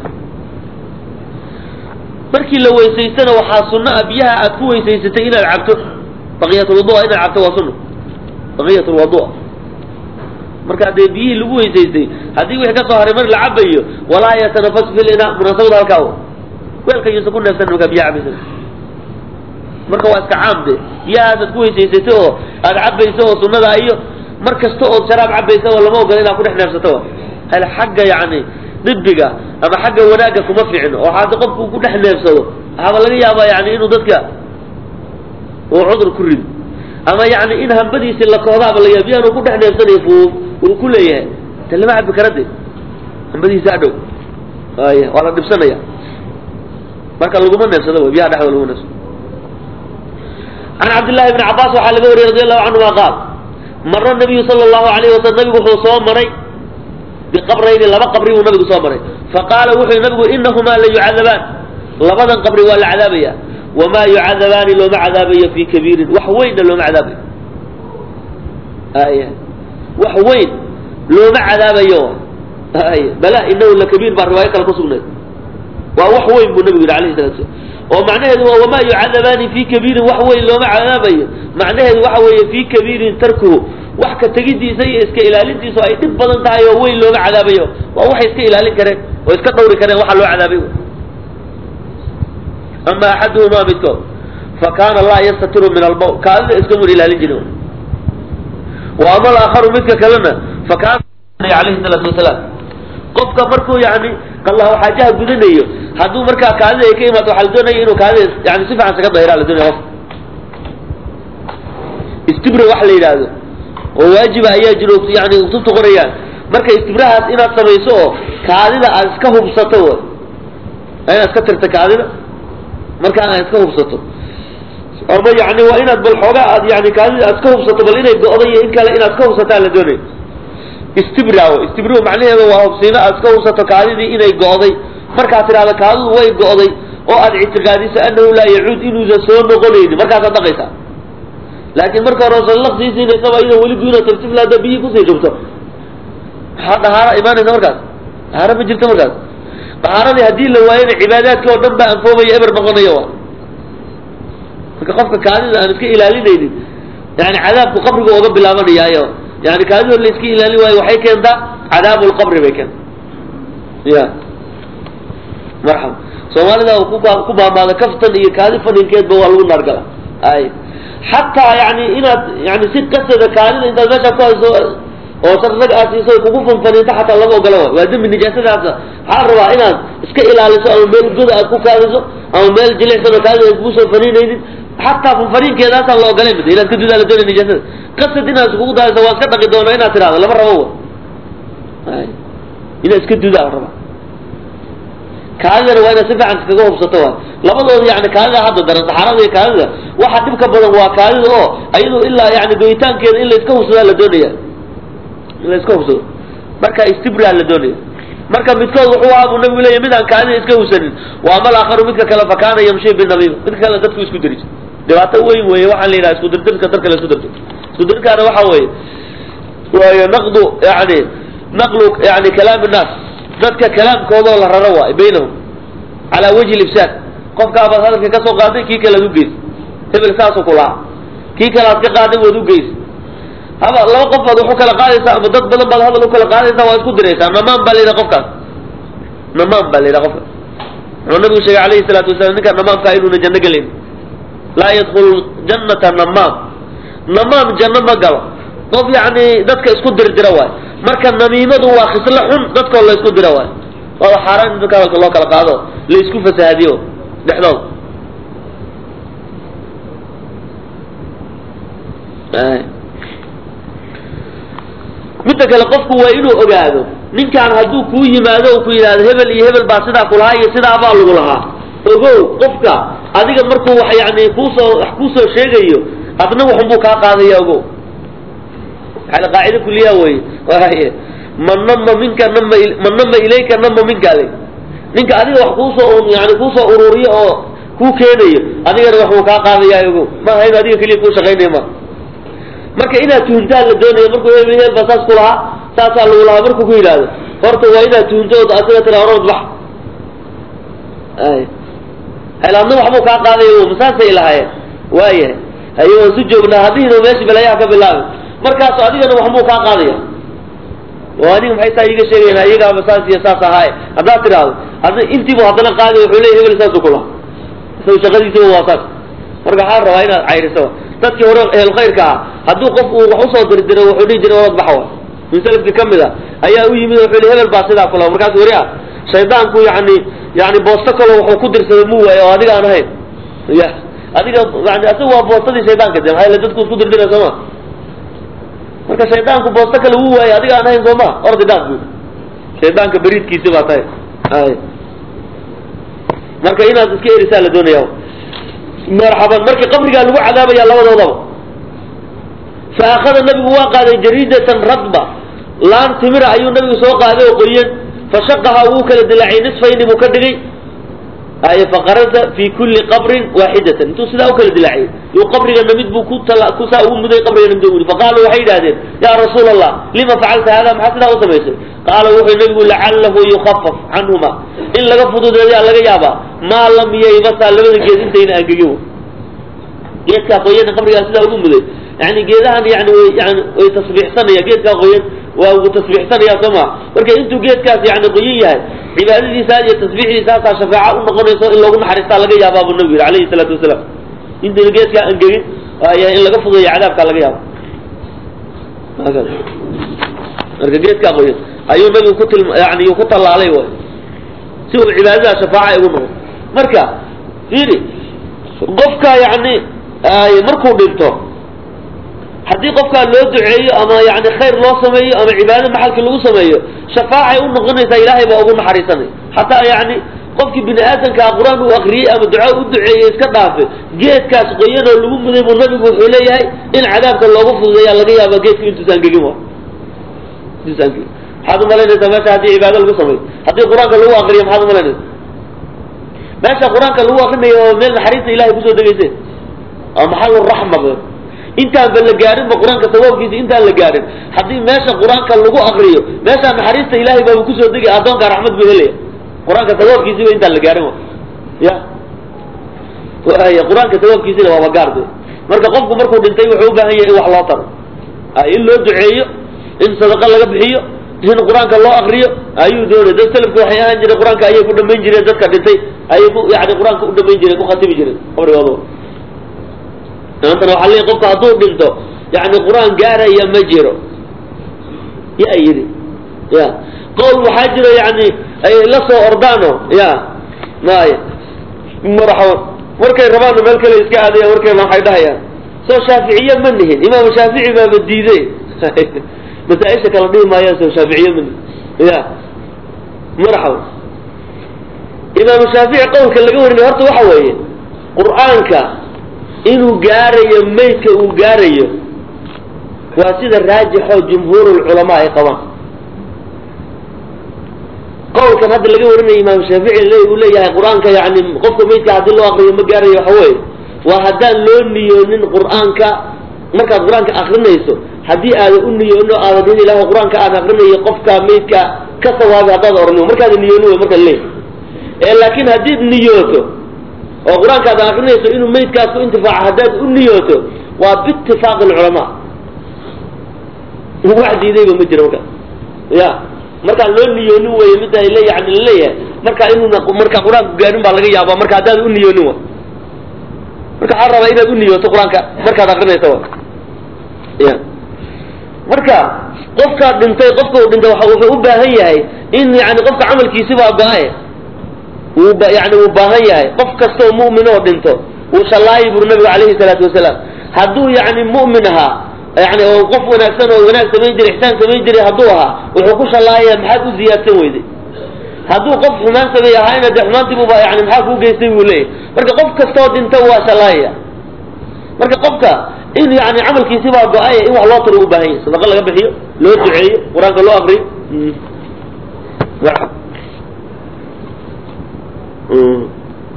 markii la weysaystana waxaa sunno ah biyaha aad ku weysaysatay inaad cabto baqiyatulwudua inaad cabto waa sunno baqiyatulwudua marka dee biyihii lagu weysaystay haddii wixii ka soo haray mar la cabayo walaa yatanafas fil ina munaasabada halkaa weelka yuusan ku neefsan markaa biyaha cabaysa marka waa iska caam de biyahaas aad ku weysaysatay oo aad cabayso oo sunnada iyo mar kasta ood sharaab cabaysa oo lama ogola inaad ku dhex neefsato hal xagga yani dibiga ama xagga wanaagga kuma fiicno oo hadda qofku ku dhex neefsado waxaaba laga yaabaa yani inuu dadka uu cudur ku rido ama yani in hambadiisi la kohdaaba laga yaaba biyahan uu ku dhex neefsanayo fuuf uu ku leeyahay de lama cabi kara de hambadiisa adhow aya waa la dhibsanaya marka laguma neefsado wy biyaha dhexdooda laguma neefsado can cabdillahi bni cabaas waxaa laga wariyey radi allahu canhuma qaal mara nabiyu sala allahu alayhi wasalam nabigu wuxuu soo maray biqabrayni laba qabri buu nabigu soo maray faqaala wuxuu yihi nabigu inahumaa la yucadabaan labadan qabri waa la cadaabaya wamaa yucadabaani looma cadaabayo fi kabiirin wax weynna looma cadaabayo aya wax weyn looma cadaabayo ay bala inahu lakabiir baa riwaayo kale kusugnayd waa wax weyn buu nabigu yihi alayhi salatu slam oo macnaheedu waa wamaa yucadabaani fi kabiirin wax weyn looma cadaabayo macnaheedu waxa weeye fi kabiirin tarkuhu wax ka tegidiisa iyo iska ilaalintiisu ay dhib badan tahay oo weyn looma cadaabayo waa waxay iska ilaalin kareen oo iska dhawri kareen waxa loo cadaabay ama axaduhumaa midkood fa kaana laa yastatiru min albawl kaadida iskamun ilaalin jirin wa ama alaakharu midka kalena fa kaana alayhi salaatu wasalaam qofka markuu yani qallahu xaajaha gudanayo hadduu markaa kaadida ay ka imaato waxaa la doonaya inuu kaadida yani si fiican saga dahira la doonaya qofka istibra wax la yidhaahdo oo waajiba ayaa jiro yani kutubta qorayaan marka istibrahaas inaad samayso oo kaadida aad iska hubsato w inaad iska tirta kaadida markaa aad iska hubsato ama yani waa inaad bal xoogaa aad yani kaadida aad iska hubsato bal inay go'day iyo in kale inaad iska hubsataa la doonaya istibra istibra macnaheeda waa hubsiino aad iska hubsato kaadidii inay go'day markaad tidhahdo kaadidu way go'day oo aad ictiqaadiso annahu laa yacuud inuusan soo noqonaynin markaasaad dhaqaysaa laakiin marka hore sallaq sii siinaysaba iyadoo weli guyno tartiib laada biyi kusii shubto maxaa dhahaara imaanaysa markaas dhahaaro ma jirto markaas dhahaaradii haddii la waayana cibaadaadka oo dhan baa anfoomaya eber noqonaya wa marka qofka kaadida aan iska ilaalinaynin yani cadaabku qabriga oga bilaabanayaayo yani kaadidoo la iska ilaalin waayo waxay keentaa cadaabu lqabri bay keenta ya marxaba soomaalida ku baamaada kaftan iyo kaadi faninkeedba waa lagu naargala ay xataa yani inaad yani si qasada kaadida intaad meesha ku hayso oo sar rag aad siiso kugu fanfaninta xataa lama ogola wa waa dembi nijaasadaasa waxaa la rabaa inaad iska ilaaliso ama meel goda aad ku kaadiso ama meel jilicsan oo kaadida ay kugu soo faninaynin xataa fanfaninkeedaasaan la ogolayn mid inaad ka dudaa la doonay nijaasada qasad inaad iskugu daayso waa iska dhaqi doona inaad tidhahdo lama rabo wa inaad iska dudaa la rabaa kaadidana waa inaad si fiican iskaga hubsato waay labadooda yani kaadida hadda daran saxaarada iyo kaadida waxa dhibka badan waa kaadida oo ayadoo ilaa yani goyitaankeeda in la iska hubsadaa la doonaya in la iska hubsado marka istibraa la doonaya marka midkood wuxuu ahaa buu nabigu leeyahy mid aan kaadida iska hubsanin wa ama alaakharu midka kale fa kaana yamshi binamiima midka kale dadku isku diri dhibaato weyn weeye waxaa la yidhaha isku dirdirka dadka la isku dirto isku dirkaana waxa weeye waayo naqdu yani naqlu yani kalaam innaas dadka kalaamkoodoo la raro waay baynahum calaa wajhi libsaad qofkaabaad hadalka ka soo qaaday kii kale ad ugeys hebel saasuu ku lahaa kii kale aad ka qaaday waad ugeys haba laba qof baad wax u kala qaadaysaa ama dad badan baad hadal u kala qaadaysaa waa isku diraysaa namaan baa la yidhaha qofkaas namaan baa la yidhaha qofkaas wuxuu nabigu sheegay alayhi salaatu wasalaam ninka namaamkaa inuuna janno gelayn laa yadkhulu jannata namaam namaam janno ma galo qof yani dadka isku dirdira waay marka namiimadu waa khislo xun dadkoo la isku dira waay waa xaaraan in dadka hadalka loo kala qaado la isku fasahaadiyo dhexdood midda kale qofku waa inuu ogaado ninkaan hadduu kuu yimaado u ku yidhahdo hebel iyo hebel baa sidaa kulahaa iyo sidaabaa lagu lahaa ogow qofka adiga markuu wax yani kuusoo wax kuusoo sheegayo adna waxunbuu kaa qaadaya ogow yani qaacida kuliya wey man nama minka nama man nama ilayka nama minka le ninka adiga wax kuusoo yani kuusoo ururiyo oo kuu keenayo adigana waxbuu kaa qaadaya ogow ma hayba adiga keliya kuu shaqaynaya ma marka inaad tuhuntaan la doonaya markuu hebel hebel baa saas ku lahaa saasaa lagu lahaa markuu ku yidhaahdo horta waa inaad tuhunto ood asaga tira orod bax ay helaadna waxbuu kaa qaadaya masaasay lahaayeen waayahay haye waan su joognaa haddiina meesha balayaha ka bilaabay markaasu adigana waxbuu kaa qaadaya oo aniga maxay saa iiga sheegayan iyagaaba saas iyo saas ahaaye haddaad tidhaahdo hadda intiibu haddana qaadi wuxuu leeya hebel saasuu kulaha isaga shaqadiisiba waa saas marka waxaa rabaa inaad cayriso dadkii hore ehelkhayrka ah hadduu qof uu wax usoo dirdiro wuxuu dhihi jiray orod baxa wa min salafkii ka mid a ayaa u yimid wuxuu yihi hebel baa sidaa kula markaas weri ah shaydaanku yani yani boosto kaloo wuxuu ku dirsaday mu waaye oo adiga aan ahayn ya adiga yani asaga waa boostadii shaydaanka de maxaa dadku isku dirdira soo ma marka shaydaanku boosto kale wuu waaye adiga aan ahayn soo ma ordi dhaaf bu shaydaanka beriidkiisi baa tahay ay marka inaad iska erisaa la doonaya marxaban marka qabrigaa lagu cadaabaya labadoodaba fa akhada nabigu waa qaaday jariidatan radba laan timira ayuu nabigu soo qaaday oo qoyan fashaqaha wuu kala dilaacay nisfayni buu ka dhigay ay faqarasa fi kulli qabrin waaxidatan intuu sidaa u kala dilaaciyay yuu qabrigana mid buu ku tala kusaa ugu muday qabrigana mid ugu faqaaluu waxay yidhahdeen yaa rasuul allah lima facalta hada maxaa sidaa u samaysay qaala wuxuu nabigu lacalahu yukafaf canhuma in laga fududeeyaa laga yaabaa maa lam yaybasaa labada geed intayna angegin geedkaa qoyana qabrigaa sidaa ugu muday yani geedahan yani way yani way tasbiixsanaya geedkaa qoyan waa ugu tasbiixsanaya soo ma marka intuu geedkaas yani qoyan yahay cibaadadiisa iyo tasbiixdiisaasaa shafaaca u noqonayso in loogu naxariistaa laga yaabaa buu nabigu yihi alayhi salaatu wasalaam intayna geedkaa angegin yahay in laga fududeeyo cadaabkaa laga yaaba marka geedkaa qoyan ayuu nabigu ku tilma yani ku tallaalay way si uu cibaadada shafaaca ugu noqdo marka fiiri qofka yani markuu dhinto haddii qofkaa loo duceeyo ama yani khayr loo sameeyo ama cibaado maxalkii lagu sameeyo shafaacay u noqonaysaa ilaahay baa ugu naxariisanay hataa yani qofkii bini aadamkaa qur-aan uu akriyey ama duco u duceeyey iska dhaafe geedkaas qoyan oo lagu muday buu nabigu wuxuu leeyahay in cadaabka loogu fududeeyaa laga yaaba geedka intuusaan gegin wa intuusaan gegin maxaad umalaynaysaa meesha haddii cibaado lagu sameeyo haddii qur-aanka lagu akriyo maxaad umalaynaysa meesha qur-aanka lagu akrinayo oo meel naxariista ilahay kusoo degayse oo maxal raxma intaan ba la gaarinba qur-aanka sawaabkiisa intaan la gaarin haddii meesha qur-aanka lagu akriyo meeshaa naxariista ilahay baaba kusoo degay addoonka raxmad buu helaya qur-aanka sawaabkiisiba intaan la gaarin ya y qur-aanka sawaabkiisina waaba gaarde marka qofku markuu dhintay wuxuu u baahan yahay in wax loo taro in loo duceeyo in sadaqa laga bixiyo in qur-aanka loo akriyo ayuu doonay dad selafka waxay ahaan jireen qur-aanka ayay ku dhamayn jireen dadka dhintay ayay ku yani qur-aanka u dhamayn jireen ku khatimi jireen qabrigooda maantana waxaa leeyahy qofka hadduu dhinto yani qur-aan gaaraya ma jiro yaa yidhi ya qowl waxaa jiro yani ay la soo ordaano ya maya marxaban markay rabaanna meel kale iska aadaya markayna waxay dhahayaan soo shaaficiye ma nihin imaamu shaafici baaba diiday masaaisha kala dhihi maayaan soo shaaficiye ma nihin ya marxaban imaamu shaafici qowlka laga warinay horta waxa weeye qur-aanka inuu gaarayo maydka uu gaarayo waa sida raajixoo jumhuurulculamaa ay qabaan qowlkan hadda laga warinaya imaam shaafici le uu leeyahay qur-aanka yani qofka maydka haddii loo akriyo ma gaarayo waxa weeye waa haddaan loo niyoonin qur-aanka markaad qur-aanka akrinayso haddii aadan u niyoonin oo aadan in ilaah qur-aanka aan akrinayo qofka maydka ka sawaabi haddaad orani markaada niyoonin wey marka leey ee laakiin haddiid niyooto oo qur-aanka aad akrinayso inuu maydkaas ku intifaaco haddaad u niyooto waa biitifaaqi alculamaa wax diidayba ma jiro markaas ya markaan loo niyoonin wey midda le yani laleeyahay marka inuuna marka qur-aanku gaarin baa laga yaaba marka haddaad u niyoonin wa marka waxaa rabaa inaad u niyooto qur-aanka markaad akrinaysa wa ya marka qofkaa dhintay qofka uu dhintay wuxuu u baahan yahay in yani qofka camalkiisi baa go-aye wuu yani wuu baahan yahay qof kastoo mu'min oo dhinto wuu shallaayi buri nabigu calayhi salaatu wasalaam hadduu yani mu'min ahaa yani oo qof wanaagsan oo wanaag samayn jiray ixsaan samayn jiray hadduu ahaa wuxuu ku shallaayaya maxaad u ziyaadsan weyday hadduu qof xumaan sameey ahaayna dee xumaantiibuba yani maxaa kuu geystay buu leeyahy marka qof kastoo dhinta waa shallaayaya marka qofka in yani camalkiisi baa go-aya in wax loo taro u baahan yahay sadaqa laga bixiyo loo duceeyo qur-aanka loo akriyo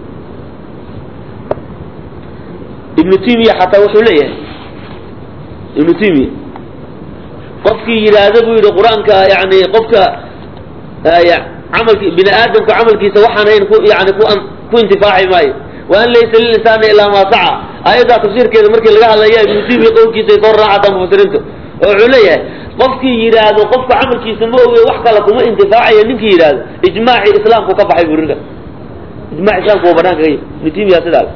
ibnu timiya xataa wuxuu leeyahay ibnu timiya qofkii yidhaahda buu yidhi qur-aanka yani qofka camalki bini aadamka camalkiisa waxaanayn ku yani ku ku intifaaci maayo wa an laysa lilinsaani ilaa maa saca aayaddaa tafsiirkeeda markii laga hadlaya ibnu timiya qowlkiisa ay soo raacata mufasiriintu oo wuxuu leeyahay qofkii yidhaahdo qofka camalkiisa ma oge wax kale kuma intifaacayo ninkii yidhaahdo ijmaaci islaamku ka baxay buu rinka ijmac islaamku waa banaanka ka yimi ibnu timiya sidaa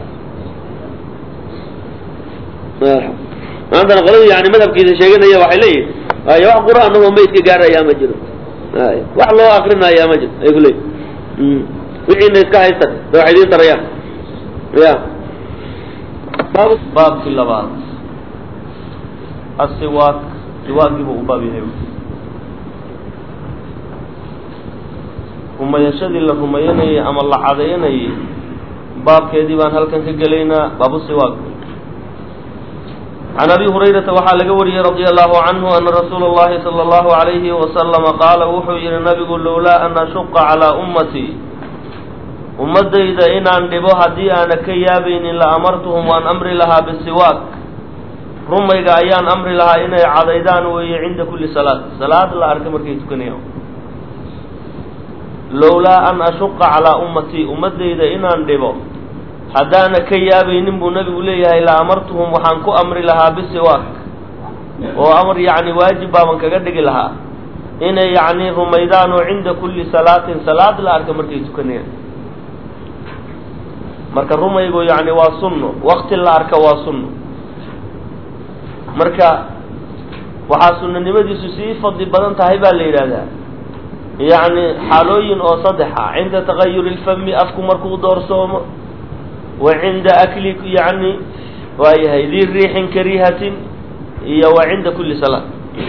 maantana qoladii yani madhabkiisa sheeganaya waxay leeyihin ay wax qur-aan ahoo maydka gaarayaa ma jiro ay wax loo akrinayaa ma jiro ay ku leeyihin wixiina iska haystan da waxay idiin tarayaan ya
baabkii labaad asiwaak siwaakiibu u baab yahay rumayashadii la rumayanayay ama la cadayanayay baabkeedii baan halkan ka gelaynaa baabu siwaak can abi hurayrata waxaa laga wariyey radia allahu canhu ana rasuula اllahi salى اllahu alayhi wasalama qaala wuxuu yihi nabigu lowlaa an ashuqa calaa ummatii ummadayda inaan dhibo haddii aana ka yaabaynin la amartuhum waan amri lahaa bisiwaak rumayga ayaan amri lahaa inay cadaydaan weeye cinda kulli salaad salaad la arka markay tukanayaan lowlaa an ashuqa calaa ummatii ummadayda inaan dhibo haddaana ka yaabaynin buu nabigu leeyahay la amartuhum waxaan ku amri lahaa bisiwaak oo amar yacni waajib baaban kaga dhigi lahaa inay yacni rumaydaan oo cinda kulli salaatin salaad la arka markay tukanayaan marka rumaygu yacni waa sunno wakti la arka waa sunno marka waxaa sunnanimadiisu sii fadli badan tahay baa la yidhaahdaa yacni xaalooyin oo saddexa cinda tagayuri lfami afku markuu doorsoomo wa cinda akli yacni waayahay dii riixin kariihatin iyo wa cinda kulli salaat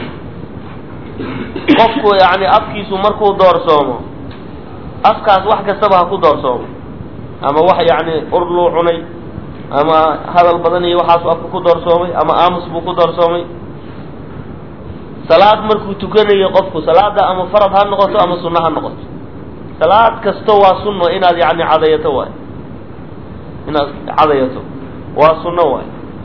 qofku yacni afkiisu markuu doorsoomo afkaas wax kastaba ha ku doorsoomo ama wax yacni urluu cunay ama hadal badan iyo waxaasu afka ku doorsoomay ama aamus buu ku doorsoomay salaad markuu tukanayo qofku salaada ama farad ha noqoto ama sunno ha noqoto salaad kasto waa sunno inaad yacni cadayato waay inaad cadayato waa sunno waay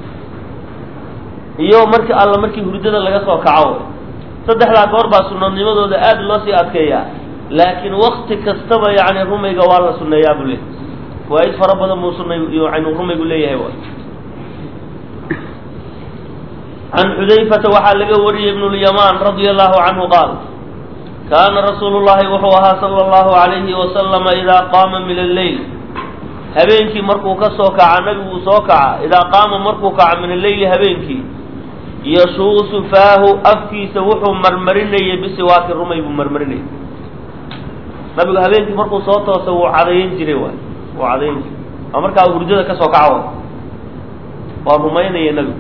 iyo marki alla markii hurdada laga soo kaco way saddexdaa goor baa sunnanimadooda aada loo sii adkeeyaa laakiin wakti kastaba yacni rumayga waa la sunneeyaa buu le fawaaid fara badan buu sunay yani rumaygu leeyahay waay can xudayfata waxaa laga wariyey ibn lyamaan radia allahu canhu qaal kaana rasuulu llahi wuxuu ahaa sala allahu alayhi wasalama idaa qaama min alleyl habeenkii markuu ka soo kaca nabiguu soo kaca idaa qaama markuu kaca min alleyli habeenkii yashuusu faahu afkiisa wuxuu marmarinayay bisiwaaki rumay buu marmarinayay nabigu habeenkii markuu soo toosa wuu cadayn jiray waay wuu cadayn jiray waa markaa hurdada ka soo kaca way waa rumaynaya nabigu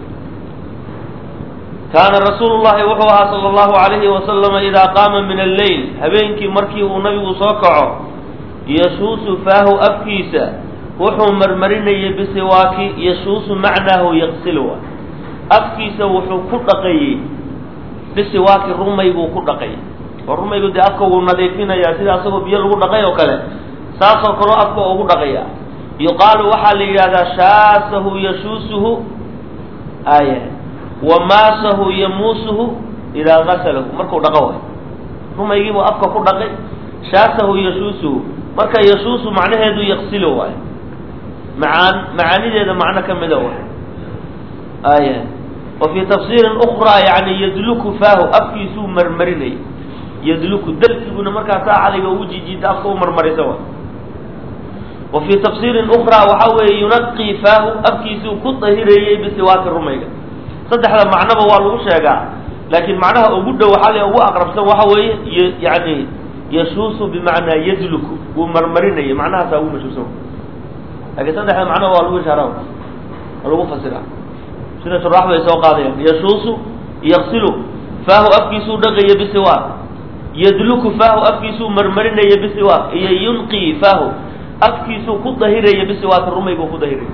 kaana rasuulu llahi wuxuu ahaa sala allahu alayhi wasalama idaa qaama min alleyl habeenkii markii uu nabigu soo kaco yashuusu faahu afkiisa wuxuu marmarinayay bisiwaaki yashuusu macnaahu yaqsilu waay afkiisa wuxuu ku dhaqayey bisiwaaki rumay buu ku dhaqayay oo rumaygu dee afka wuu nadiifinayaa sida asagoo biyo lagu dhaqay oo kale saasoo kaloo afka ugu dhaqaya yuqaalu waxaa la yidhahdaa shaasahu yashuusuhu aaya wa maasahu yamuusuhu idaa gasalahu markuu dhaqo waay rumaygiibuu afka ku dhaqay shaasahu yashuusuhu marka yashuusu macnaheedu yaqsilo waay macaan macaanideeda macno ka mida waay aya wa fii tafsiirin ukraa yani yadluku faahu afkiisuu marmarinay yadluku dalkiguna markaa saacadiga ugu jijiida afka u marmarisa waay wa fii tafsiirin ukraa waxaa weeye yunaqii faahu afkiisuu ku dahireeyey bisiwaaki rumayga saddexda macnoba waa lagu sheegaa laakiin macnaha ugu dhow waxaa le ugu aqrabsan waxa weeye yani yashuusu bimacnaa yadluku wuu marmarinayay macnahaasaa ugu mashhuursan laakiin saddexda macnoba waa lagu ishaara waa lagu fasira sida shuraax bay soo qaadayaan yashuusu yaqsilu faahu afkiisuu dhaqaya bisiwaak yadluku faahu afkiisuu marmarinaya bisiwaak iyo yunqii faahu afkiisuu ku dahiraya bisiwaak rumayguu ku dahiraya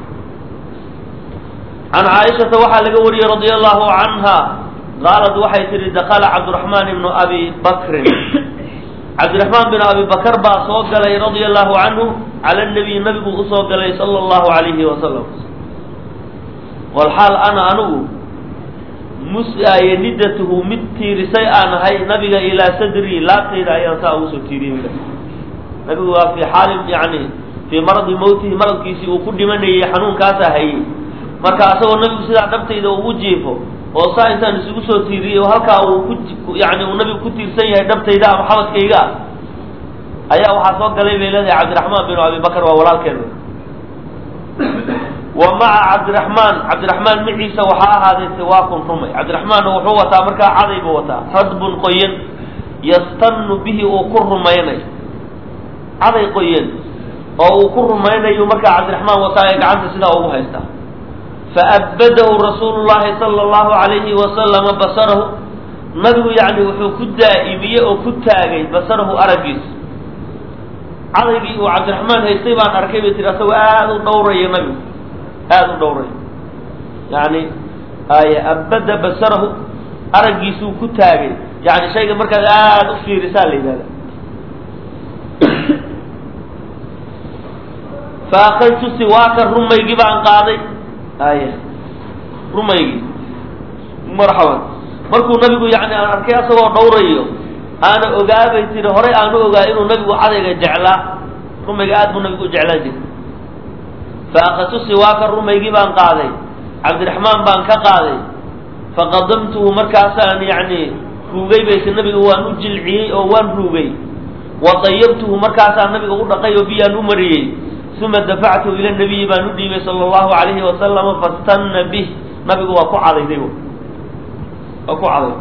can caaishata waxaa laga wariyey radia allahu canha qaalad waxay tihi dakala cabdiraxmaan ibnu abi bakrin cabdiraxmaan bin abi bakar baa soo galay radia allahu canhu cala nabiy nabigu usoo galay sala allahu alayhi wasalam walxaal ana anigu musaaye nidatuhu mid tiirisay aan ahay nabiga ilaa sadrii laabtayda ayaan saa ugu soo tiiriyey nabigu waa fii xaali yani fii maradi mawtihi maradkiisii uu ku dhimanayay xanuunkaasa hayay marka asagoo nabigu sidaa dhabtayda ugu jiifo oo saa intaan isugu soo tiiriyey oo halkaa uu ku yani uu nabigu ku tiirsan yahay dhabtayda ama xabadkayga ah ayaa waxaa soo galay bay leedahay cabdiraxmaan binu abi bakar waa walaalkeeda wa maca cabdiraxmaan cabdiraxmaan maciisa waxaa ahaaday siwaakun rumay cabdiraxmaanna wuxuu wataa markaa caday buu wataa radbun qoyan yastanu bihi uu ku rumaynayo caday qoyan oo uu ku rumaynayo markaa cabdiraxmaan wataa ee gacanta sidaa ugu haystaa faabadahu rasuulu llahi sala allahu alayhi wasalama basarahu nabigu yani wuxuu ku daa'imiyey oo ku taagay basarahu araggiisa cadaygii uu cabdiraxmaan haystay baan arkay bay tiri asagoo aada u dhawraya nabigu aada u dhawraya yani ay abada basarahu araggiisuu ku taagay yani shayga markaad aada u fiirisaa la yidhahda fa akadtu siwaaka rumaygii baan qaaday aya rumaygii marxaban markuu nabigu yani aan arkay asagoo dhawrayo aana ogaabay tiri horay aanu ogaa inuu nabigu cadayga jeclaa rumayga aad buu nabigu u jeclaan jiray fa akadtu siwaaka rumaygii baan qaaday cabdiraxmaan baan ka qaaday faqadamtuhu markaasaan yani ruugay bay ti nabiga waan u jilciyey oo waan ruugay wa dayabtuhu markaasaan nabiga u dhaqay oo biyaan u mariyey uma dafactuhu ila nabiyi baan u dhiibay sala allahu alayhi wasalama fastanna bih nabigu waa ku cadayday waa ku caday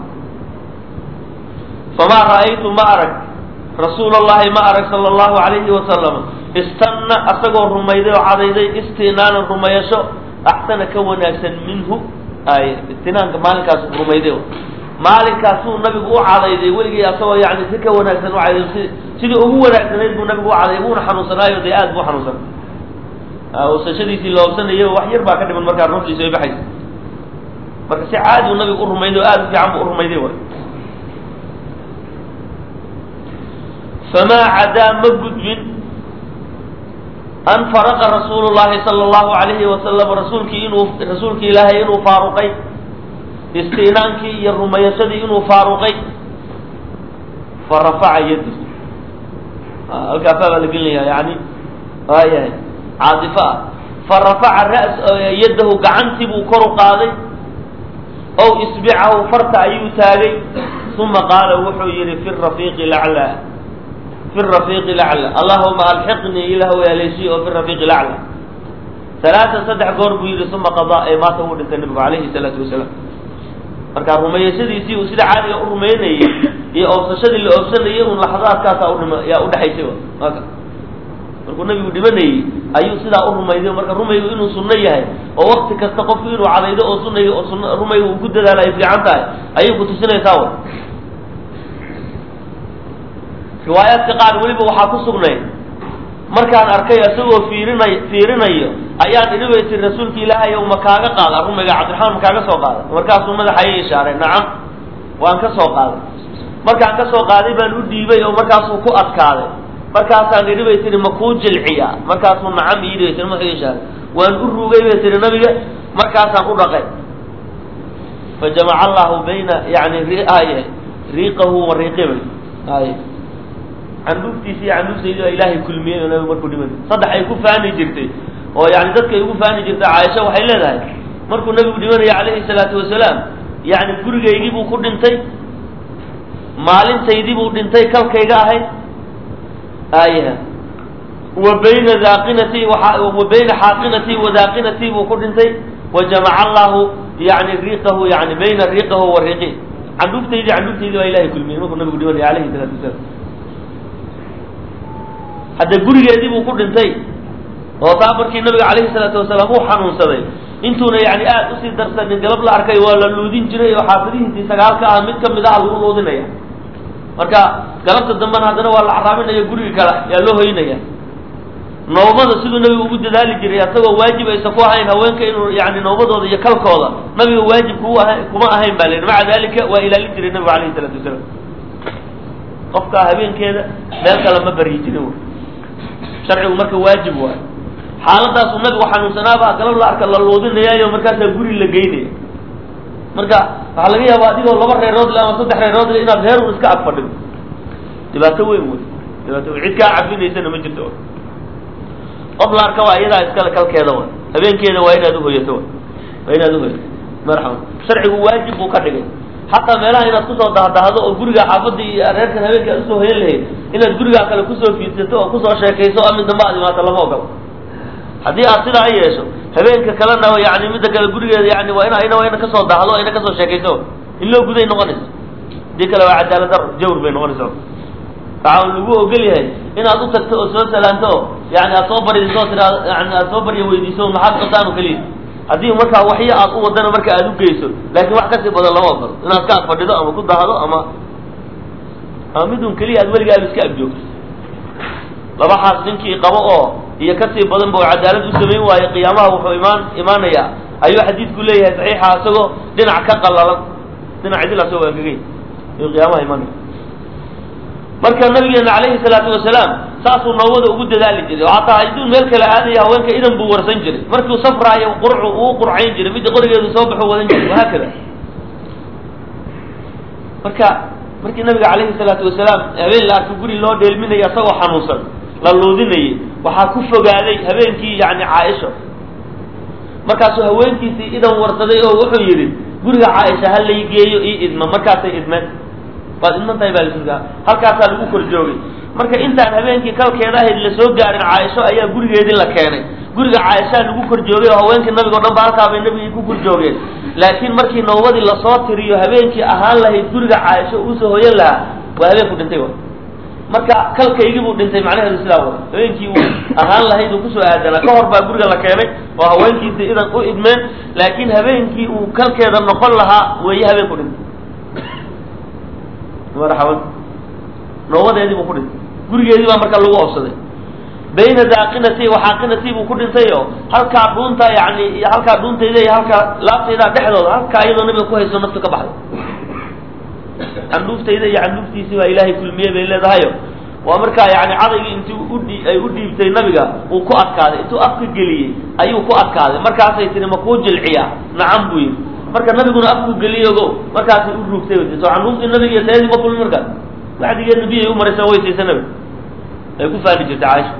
famaa ra'aytu ma arag rasuula allahi ma arag sala allahu alayhi wasalama istanna asagoo rumayday oo cadayday istinaanan rumayasho axsana ka wanaagsan minhu ay istinaanka maalinkaas rumayday maalinkaasuu nabigu u cadayday weligii asagoo yani si ka wanaagsan u cadayday si sidii ugu wanaagsanayd buu nabigu u cadayday buuna xanuunsanaayo dee aad buu xanuunsan usashadiisii la obsanayay wax yar baa ka dhiman markaa ruuxdiisa ay baxaysa marka si caadi uu nabigu u rumayday oo aad u fiican buu u rumayday way famaa cadaa ma gudbin an faraqa rasuulu llahi sala allahu alayhi wasalam rasuulkii inuu rasuulkii ilaahay inuu faaruqay istinaankii iyo rumayashadii inuu faaruqay fa rafaca yadi halkaa faa baa la gelinaya yani waayahay caadifo ah fa rafaca ras yadahu gacantii buu kor u qaaday ow isbicahu farta ayuu taagay uma qaala wuxuu yihi fi rafiiqi laclaa fi rafiiqi lacla allahuma alxiqnii ilah yaaleysiy oo fi rafiiqi lacla alaatan saddex goor buu yihi uma qadaa ee maata uu dhintay nabigu calayhi salaatu wasalaam marka rumayashadiisii uu sida caadiga u rumaynayay iyo oobsashadii la oobsanayay un laxadaadkaasa udhima yaa udhexaysay aka markuu nabigu dhimanayey ayuu sidaa u rumayday marka rumaygu inuu sunno yahay oo wakti kasta qofku inuu cadaydo oo sunay oo sun rumaygu uu ku dadaala ay fiican tahay ayay kutusinaysaa wa riwaayaadka qaar weliba waxaa ku sugnay markaan arkay isagoo fiirinay fiirinayo ayaan idhi bay tiri rasuulka ilaahay ow ma kaaga qaada rumayga cabdiraxmaan ma kaaga soo qaaday markaasuu madaxa ii ishaaray nacam waan ka soo qaaday markaan ka soo qaaday baan u dhiibay oo markaasuu ku adkaaday markaasaan idhi bay tihi ma kuu jilciya markaasuu nacam iidhi bay tiri madaxu ii ishaaray waan u ruugay bay tihi nabiga markaasaan u dhaqay fa jamaca allahu bayna yani ay riiqahu wa riiqibay ay candhuuftiisa iyo candhuuftaydi baa ilaahay kulmiyey oo nabigu markuu dhimanay saddex ay ku faani jirtay oo yani dadka ay ugu faani jirtay caaisha waxay leedahay markuu nabigu dhimanaya calayhi salaatu wasalaam yani gurigaygii buu ku dhintay maalintaydii buu dhintay kalkayga ahayd aya wa bayna daaqinatii wa bayna xaaqinatii wa daaqinatii buu ku dhintay wa jamaca allahu yani riiqahu yani bayna riiqahu wa riiqi candhuuftaydii candhuuftaydii baa ilahay kulmiyey markuu nabigu dhimanaya calayhi salaatu wasalaam hadda gurigeedii buu ku dhintay oo taa markii nabiga calayhi salaatu wasalaam uu xanuunsaday intuuna yani aad usii darsanin galab la arkay waa la luudin jiray oo xaafadihiisii sagaalka ah mid kamid ah lagu luudinaya marka galabta dambena haddana waa la caraaminaya guriga kale yaa loo hoynaya noomada siduu nabigu ugu dadaali jiray asagoo waajib aysa ku ahayn haweenka inuu yani noomadooda iyo kalkooda nabiga waajib ku aha kuma ahayn ba la yidhi maca dalika waa ilaalin jiray nabigu calayhi salaatu wasalaam qofka habeenkeeda meel kale ma baryi jirin sharcigu marka waajib waayo xaaladaasu nabigu xanuunsanaaba galab la arka la luudinayaayo markaasaa guri la geynaya marka waxaa laga yaabaa adigoo laba reerood le ama saddex reerood le inaad reer un iska ag fadhido dhibaato weyn wey dhibaato weyn cid kaa cabinaysana ma jirto qof la arka waa iyadaa iskale kalkeeda wa habeenkeeda waa inaad uhoyato waa inaad uhoyato marxaba sharcigu waajib buu ka dhigay xataa meelaha inaad kusoo dahdahdo oo guriga xaafadii iyo reerkan habeenka aad usoo hoyan lahayd inaad gurigaa kale kusoo fiidsato oo kusoo sheekayso amin dambe aad imaato lama ogolo haddii aad sidaa yeesho habeenka kalena yani midda kale gurigeeda yani waa ina ina waa ina kasoo dahdo ina kasoo sheekayso in loo guday noqonayso hadii kale waa cadaalad dar jawr bay noqonaysa waxaa lagu ogol yahay inaad u tagto oo soo salaanto oo yani aad soo baridiso o tiraa yani aad soo barya weydiiso maxaad qabtaan oo keliya haddii markaa waxyo aad u wadana marka aad u geyso laakiin wax kasii badan lama ogolo inaad ka ag fadhido ama ku dahdo ama ama midun keliya aad weligaaba iska agjoogto labaxaas ninkii qabo oo iyo kasii badan ba cadaalad u samayn waayo qiyaamaha wuxuu imaan imaanayaa ayuu xadiidku leeyahay saxiixa isagoo dhinac ka qalalan dhinac idil asagoo angegay ayuu qiyaamaha imaanaya marka nabigeena calayhi salaatu wasalaam saasuu noobada ugu dadaali jiray oo hataa hadduu meel kale aadaya haweenka idan buu warsan jiray markuu safraayo qurcu uu qurcayn jiray midda qorigeedu soo baxuu wadan jiray wahaakada marka markii nabiga calayhi salaatu wasalaam habeen la arko guri loo dheelminaya isagoo xanuunsan la luudinayay waxaa ku fogaaday habeenkii yani caaisha markaasuu haweenkiisii idan warsaday oo wuxuu yidhi guriga caaisha ha lay geeyo ii idma markaasay idmeen waad idman tahay baa laisugaa halkaasaa lagu kor joogay marka intaan habeenkii kalkeeda ahayd lasoo gaarin caaisho ayaa gurigeedii la keenay guriga caaishaa lagu kor joogay oo haweenkii nabiga o dhan ba halkaa bay nabigii ku kor joogeen laakiin markii nowbadii lasoo tiriyo habeenkii ahaan lahayd guriga caaisho uusoo hoyan lahaa waa habeenku dhintay wa marka kalkaygii buu dhintay macnaheedu sidaa wa habeenkii uu ahaan lahayd uu kusoo aadanaa ka hor baa guriga la keenay oo haweenkiisii idan u idmeen laakiin habeenkii uu kalkeeda noqon lahaa weeye habeenku dhintay marxaban noobadeedii buu ku dhintay gurigeedii baa marka lagu obsaday bayna daaqinati waxaaqinati buu ku dhintay oo halkaa dhuunta yani iyo halkaa dhuuntayda iyo halkaa laabtayda dhexdooda halkaa iyadoo nabiga ku hayso naftu ka baxday candhuuftayda iyo candhuuftiisii baa ilaahay kulmiyey bay leedahayo waa markaa yani cadaygii intii udhi ay u dhiibtay nabiga uu ku adkaaday intuu afka geliyey ayuu ku adkaaday markaasay tiri ma kuu jilciyaa nacam buu yidhi marka nabiguna afku geliyey ogo markaasay u ruugtay so candhuuftii nabiga iyo tayadii ma kulmi markaas wacdigeed nabiyay u maraysa way siisa nabiga ay ku faani jirtay caaisha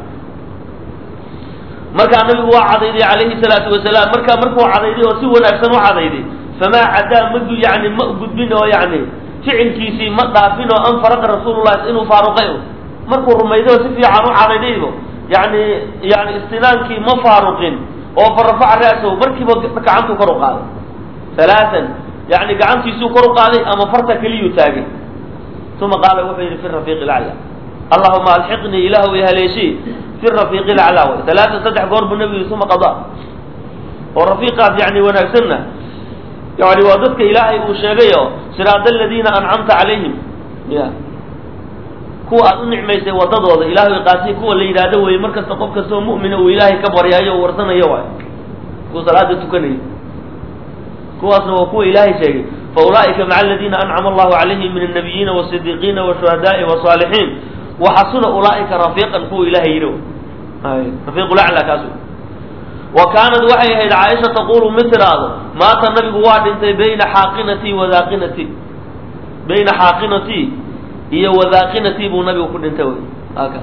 markaa nabigu waa cadayday calayhi salaatu wasalaam markaa markuu cadayday oo si wanaagsan u cadayday famaa cadaa madu yani ma gudbin oo yani ficilkiisii ma dhaafin oo an faraqa rasuulullahi inuu faaruqay markuu rumayday oo si fiican u cadaydaybo yani yani istinaankii ma faaruqin oo farafaca ra'sahu markiiba gacantuu kor u qaaday halaatan yani gacantiisuu kor u qaaday ama farta keliyuu taagay uma qaala wuxuu yidhi fi rafiiqi lacla allahuma alxiqnii ilaahu ihaleeshii fi rafiiqi lacla way halaatan saddex goor buu nabigu yidhi uma qada oo rafiiqaas yani wanaagsanna yani waa dadka ilaahay uu sheegayo siraada aladiina ancamta calayhim ya kuwa aad u nicmaysay wadadooda ilahay qaasi kuwa la yidhaahdo weye mar kasta qof kastoo mu'mina uu ilaahay ka baryayo o warsanayo waay kuwa salaada tukanaya kuwaasna waa kuwa ilaahay sheegay faulaa'ika maca aladiina ancama allahu calayhim min annabiyiina wasidiiqiina washuhadaai wasaalixiin waxasuna ulaa'ika rafiiqan kuwa ilaahay yidhi rafiiqulacla kaas wa kaanad waxay ahayd caaisha taqulu mid tiraahdo maata nabigu waa dhintay bayna xaaqinatii wa daaqinatii bayna xaaqinatii iyo wadaaqinatii buu nabigu ku dhintay wy aka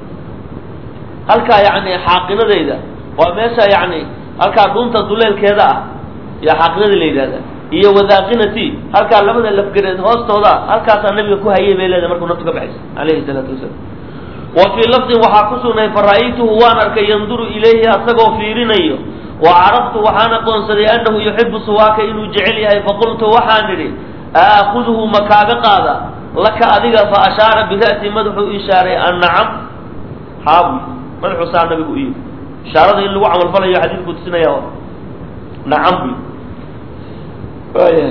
halkaa yani xaaqinadayda waa meesha yani halkaa dhunta duleelkeeda ah yaa xaaqinada la yidhahda iyo wadaaqinatii halkaa labada lafgareed hoostooda halkaasaa nabiga ku hayay bay leedahay markuu naftu ka baxaysa alayhi salaatu wasalaam wa fii lafdin waxaa ku sugnay fara'aytuhu waan arkay yanduru ilayhi asagoo fiirinayo wa caraftu waxaan aqoonsaday annahu yuxibu suwaaka inuu jecel yahay faqultu waxaan idhi aakuduhu ma kaaga qaada laka adiga fa ashaara bira'si madaxuu ishaaray an nacam xaabu madaxuu saa nabigu u yidhi ishaarada in lagu camalfalayo xadiidku tusinaya nacam bu waayahay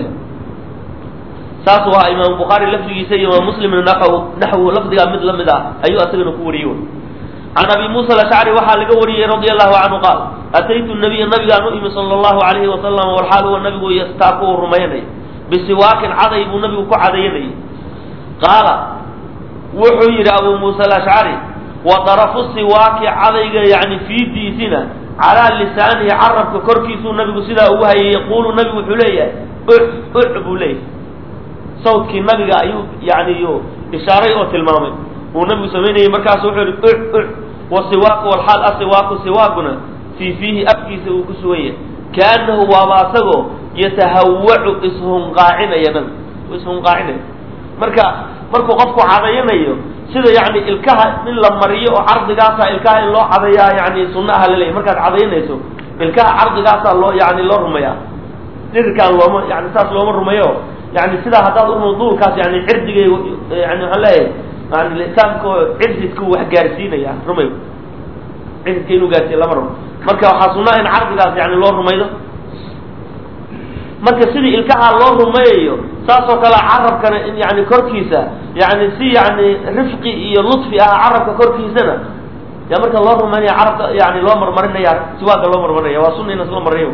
saas waa imaam bukhaari lafdigiisa iyo imaam muslimna naxw naxwu lafdigaa mid lamid ah ayuu asagana ku wariyey can abi muusa alashcari waxaa laga wariyey radia allahu canhu qaal ataytu nabiya nabigaan u imi sala allahu alayhi wasalam walxaal huwa nabigu yastaaku uu rumaynay bisiwaakin caday buu nabigu ku cadayanayay qaala wuxuu yidhi abu muusa alashcari wa darafu siwaaki cadayga yani fiidiisina calaa lisaanihi carabka korkiisuu nabigu sidaa ugu hayay yaquulu nabigu wuxuu leeyahay u u buu leeyahy sawdkii nabiga ayuu yani yu ishaaray oo tilmaamay uu nabigu samaynayay markaasu wuxuu yihi u u wasiwaaku walxaal asiwaaku siwaakuna fii fiihi afkiisa uu ku sugan yahay kaanahu waaba asagoo yatahawacu ishunqaacinaya nabigu ishunqaacinaya marka markuu qofku cadayanayo sida yani ilkaha in la mariyo oo cardigaasa ilkaha in loo cadayaa yani sunna aha laleeyahy markaad cadaynayso ilkaha cardigaasaa loo yani loo rumeeyaa dhirirkaan looma yani saas looma rumeeyo yani sidaa haddaad urmo duulkaas yani cirdigay yani waxaan leeyahay yani lisaanka oo cirdidku wax gaarsiinaya rumay cirdidka inuu gaarsiiya lama rabo marka waxaa sunaa in cardigaas yani loo rumaydo marka sidii ilkaha loo rumeeyayo saasoo kale carabkana in yani korkiisa yani si yani rifqi iyo lutfi ah carabka korkiisana ya marka loo rumaynaya carabka yani loo marmarinaya siwaaka loo marmarinaya waa sunna in isla mariyo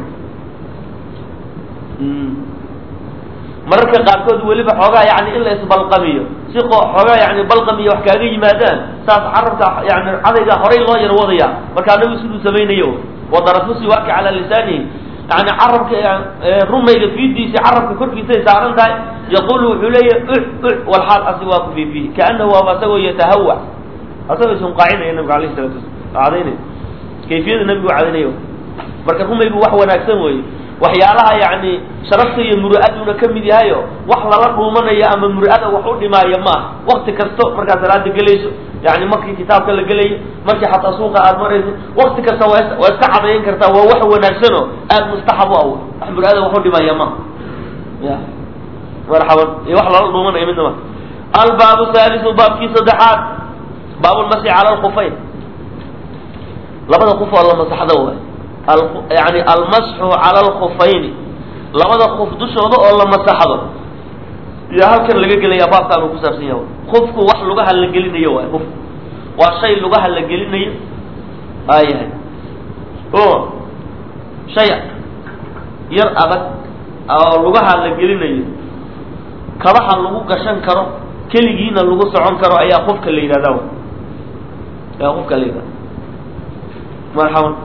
mararka qaarkood weliba xoogaa yani in la isbalqamiyo si xoogaa yani balqamiyo wax kaaga yimaadaan saas carabka yani cadayga horay loo yar wadaya markaa nabigu siduu samaynayo wadarafu siwaaki calaa lisaanihi yani carabka rumayga fiidiisi carabka korkiisay saaran tahay yaqulu wuxuu leeyahy u u walxaal asiwaaku fi fiihi kaanahu waaba asagoo yatahawa asagoo isunqaacinaya nabigu alayh salatu wasala cadaynay kayfiyada nabigu cadaynayo marka rumaygu wax wanaagsan weeye waxyaalaha yani sharafta iyo muru-aduna ka mid yahayo wax lala dhuumanayo ama muru-ada wax u dhimaayo maaha wakti kasto markaad salaada gelayso yani markii kitaabka la gelayo markii xataa suuqa aad marayso wakti kasta waa waa iska cadayn kartaa waa wax wanaagsano aada mustaxab u aw wax muru-ada wax u dhimaya maaha ya marxaban iyo wax lala dhuumanayo midna ma albaabu haalisu baabkii saddexaad baabulmasi cala alkufayn labada kuf oo la masaxda waay yani almasxu cala alkufayni labada kuf dushooda oo la masaxdo iyo halkan laga gelaya baabkaan uu ku saabsan yahay kufku wax lugaha la gelinayo waay kufku waa shay lugaha la gelinayo aayahay o shay yar adag oo lugaha la gelinayo kabaha lagu gashan karo keligiina lagu socon karo ayaa kufka la yidhahda ayaa kufka la yidhahda marxaban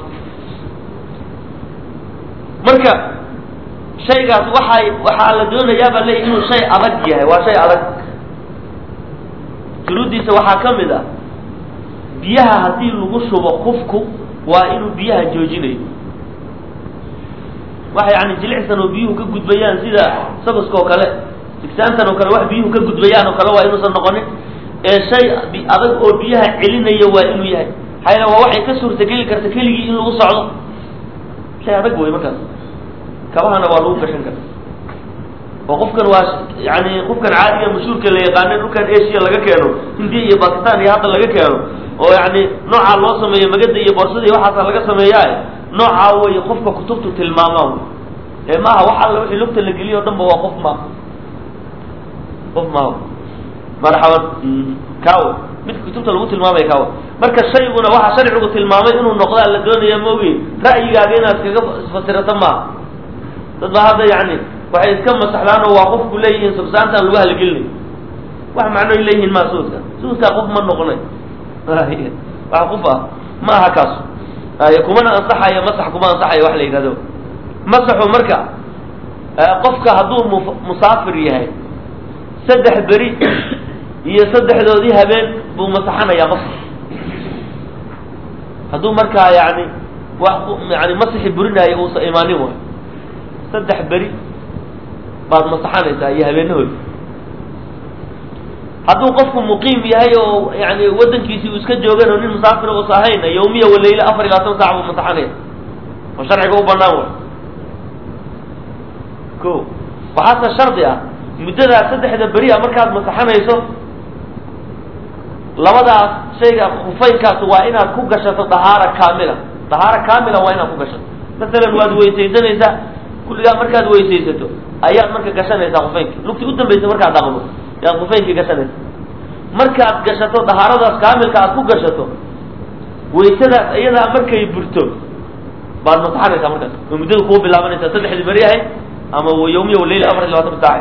marka shaygaas waxay waxaa la doonayaabaa leeyahy inuu shay adag yahay waa shay adag shuruuddiisa waxaa ka mid ah biyaha haddii lagu shubo kufku waa inuu biyaha joojinayo wax yani jilicsan oo biyuhu ka gudbayaan sida sabaska oo kale sigsaantan oo kale wax biyuhu ka gudbayaan oo kale waa inuusan noqonin ee shay adag oo biyaha celinayo waa inuu yahay maxaa waa waxay ka suurtageli karta keligii in lagu socdo shay adag wey markaas kabahana waa lagu gashan kara oo qofkan waa yani qofkan caadiga mashhuurka la yaqaana dhulkan asia laga keeno hindiya iyo bakistan iyo hadda laga keeno oo yani noocaa loo sameeyo magada iyo boorsada iyo waxaasa laga sameeyaa noocaa wey qofka kutubtu tilmaamaa ee maaha wax alla wixii lugta la geliyo o dhan ba waa qof ma qof maaha marxaban kawe midka kutubta lagu tilmaamaya kawe marka shayguna waxaa sharcigu tilmaamay inuu noqdaa la doonaya maogi ra'yigaaga inaad kaga fasirato maaha dad ba hadda yani waxay iska masaxdaan oo waa qofku leeyihiin subsaantaan lugaha la gelinay wax macnoy leeyihiin maa suudka suudkaa qof ma noqonay wax qof ah ma aha kaas ay kumana ansaxayo masax kuma ansaxayo wax la yidhahdo masaxu marka qofka hadduu mu musaafir yahay saddex beri iyo saddexdoodii habeen buu masaxanayaa qofka hadduu markaa yani wax yani masixi burinaayo uusa imaanin waay saddex beri baad masaxanaysaa iyo habeenahood hadduu qofku muqiim yahay oo yani wadankiisii uu iska joogan oo nin musaafir uusa ahayn yawmiya waleyla afar iyo labaatan sac buu masaxanaya oo sharciga u banaan way ko waxaase shardi ah muddadaas saddexda beri a markaad masaxanayso labadaas shayga kufaynkaas waa inaad ku gashato dahaara kaamila dahaara kaamila waa inaad ku gashato masalan waad weysaysanaysaa kulligaa markaad weysaysato ayaad marka gashanaysaa kufaynki lugti u dambaysa markaad dhaqdo yaad kufaynkii gashanaysa markaad gashato dahaaradaas kaamilka aad ku gashato waysadaas iyadaa markay burto baad masaxanaysaa markaas oo muddada kuu bilaabanaysaa saddexdii beri ahayd ama yawmiya waleyla afar iyo labaatan saaca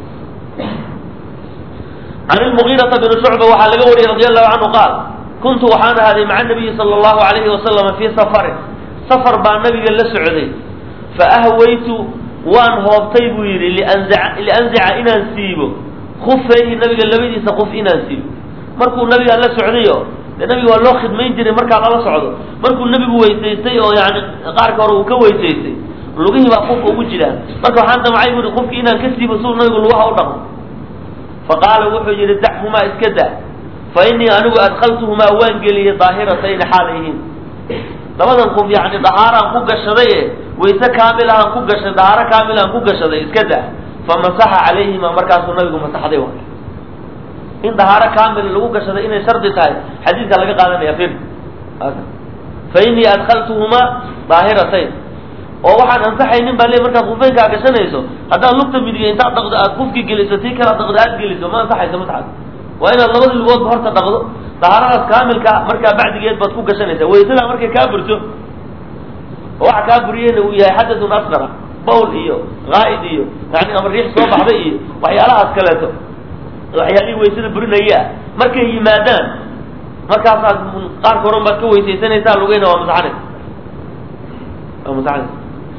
can lmugiirata bni shucba waxaa laga wariyey radi allahu canhu qaal kuntu waxaan ahaaday maca nabiyi sala allahu alayhi wasalama fii safarin safar baa nabiga la socday faahwaytu waan hoobtay buu yidhi lianzica lianzica inaan siibo khufayhi nabiga labadiisa kuf inaan siibo markuu nabiga la socdayo dee nabiga waa loo khidmayn jiray markaa lala socdo markuu nebigu weysaystay oo yani qaarka hore uu ka weysaystay lugihii baa qufka ugu jiraan marka waxaan damcay bui qufki inaan ka siibo suu nabigu lugaha u dhaqmo faqaala wuxuu yidhi dachumaa iska da fa innii anigu adkaltuhumaa waan geliyey daahiratayn xaalayhiin labadan quf yani dahaaraan ku gashaday e wayse kaamilahaan ku gashay dahaaro kaamilahaan ku gashaday iska da famasaxa calayhimaa markaasuu nabigu masaxday wa in dahaaro kaamil lagu gashaday inay shardi tahay xadiidka laga qaadanaya fir fa innii adkaltuhumaa daahiratayn oo waxaan ansaxaynin baa le markaad kufeynkaa gashanayso haddaad lugta midiga intaad dhaqdo aad kufki geliso tii kala dhaqdo aad geliso ma ansaxayso matxad waa inaad labadii lugoodba horta dhaqdo dahaaradaas kaamilka markaa bacdigeed baad ku gashanaysaa waysadaa markay kaa burto oo waxa kaa buriyeyna uu yahay xadathun asqara bawl iyo qaa'id iyo yani ama riix soo baxday iyo waxyaalahaas kaleeto waxyaalihii waysada burinaya ah markay yimaadaan markaasaad qaarka horan baad ka weysaysanaysaa lugeyna waa masaxanaysa waa masaxanaysa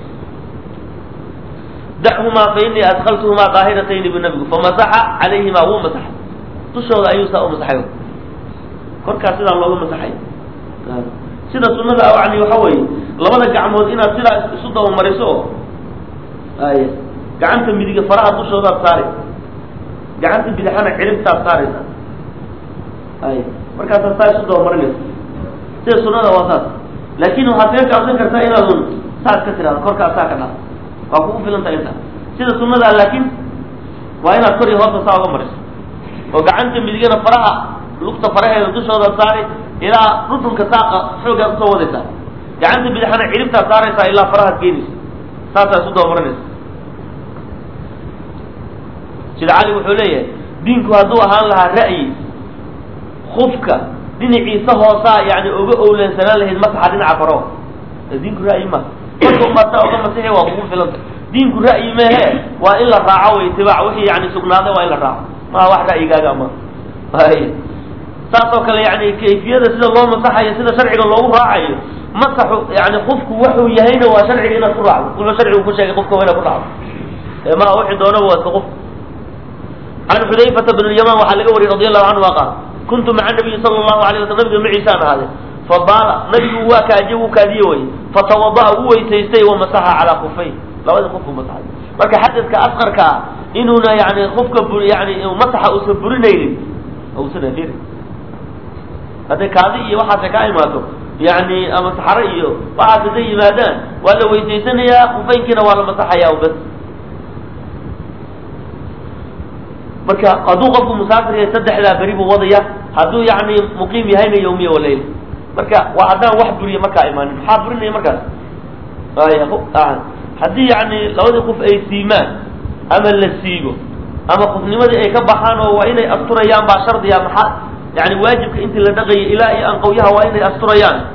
dachumaa fa innii adkaltuhumaa daahiratayn bu nabigu famasaxa calayhimaa wuu masaxay dushooda ayuu saa u masaxay korkaas sidaa looga masaxay sida sunada yani waxa weeye labada gacmood inaad sidaa isu dabamariso oo ay gacanta midiga faraha dushoodaad saari gacanta bidixana ciribtaad saaraysa ay markaasaad saa isu dabamarinaysa sida sunada waa saas laakin waxaad kaga gaabsan kartaa inaadun saas ka tirahdo korkaas saa ka dhaa waa kugu filanta inta sida sunada laakin waa inaad kor iyo hoosta saa uga mariso oo gacanta midigana faraha lugta faraheeda dushooda saari ilaa rudhunka saaqa xoogaad usoo wadaysaa gacanta bidixana ciribtaad saaraysaa ilaa farahaad geenaysa saasaa isu dabamarinaysa sida cali wuxuu leeyahay diinku hadduu ahaan lahaa ra'yi kufka dhinaciisa hoosaa yani oga owleensanaan lahayd masaxa dhinaca faro diinku ra'yi ma marka umaasaa oga masixi waa kugu filanta diinku ra'yi mehe waa in la raaco way itibaac wixii yani sugnaaday waa in la raaco maa wax ra'yigaaga ama ay saas oo kale yani kayfiyada sida loo masaxayo sida sharciga loogu raacayo masaxu yani qofku wuxuu yahayna waa sharciga inaad ku raacdo wuxuu sharcigu ku sheegay qofka waa inaad ku raacdo maa wixii doonaba waa iska qof can xudayfata bn lyaman waxaa laga wariyey radi allahu canhu qaal kuntu maca nabiyi sala allahu alay waslam nabiga maciisaan ahaade fabaala nabigu waa kaaje wuu kaadiye way fatawada'a u weysaystay wamasaxa calaa kufay labadii qofku masaxay marka xadadka asqarka ah inuuna yani qofka yani masaxa uusan burinaynin usan afirin hadday kaadi iyo waxaase kaa imaato yani ama saxaro iyo waxaas hadday yimaadaan waa la weysaysanayaa kufaynkiina waa la masaxayaa bas marka hadduu qofku musaafir yahay saddexdaa beri buu wadaya hadduu yani muqiim yahayna yawmiya walayl marka waa haddaan wax buriya markaa imaanin maxaa burinaya markaas haddii yani labadii qof ay siimaan ama la siibo ama qofnimadii ay ka baxaan oo waa inay asturayaan baa shardiya maxaa yani waajibka intii la dhaqayay ilaa iyo anqawyaha waa inay asturayaan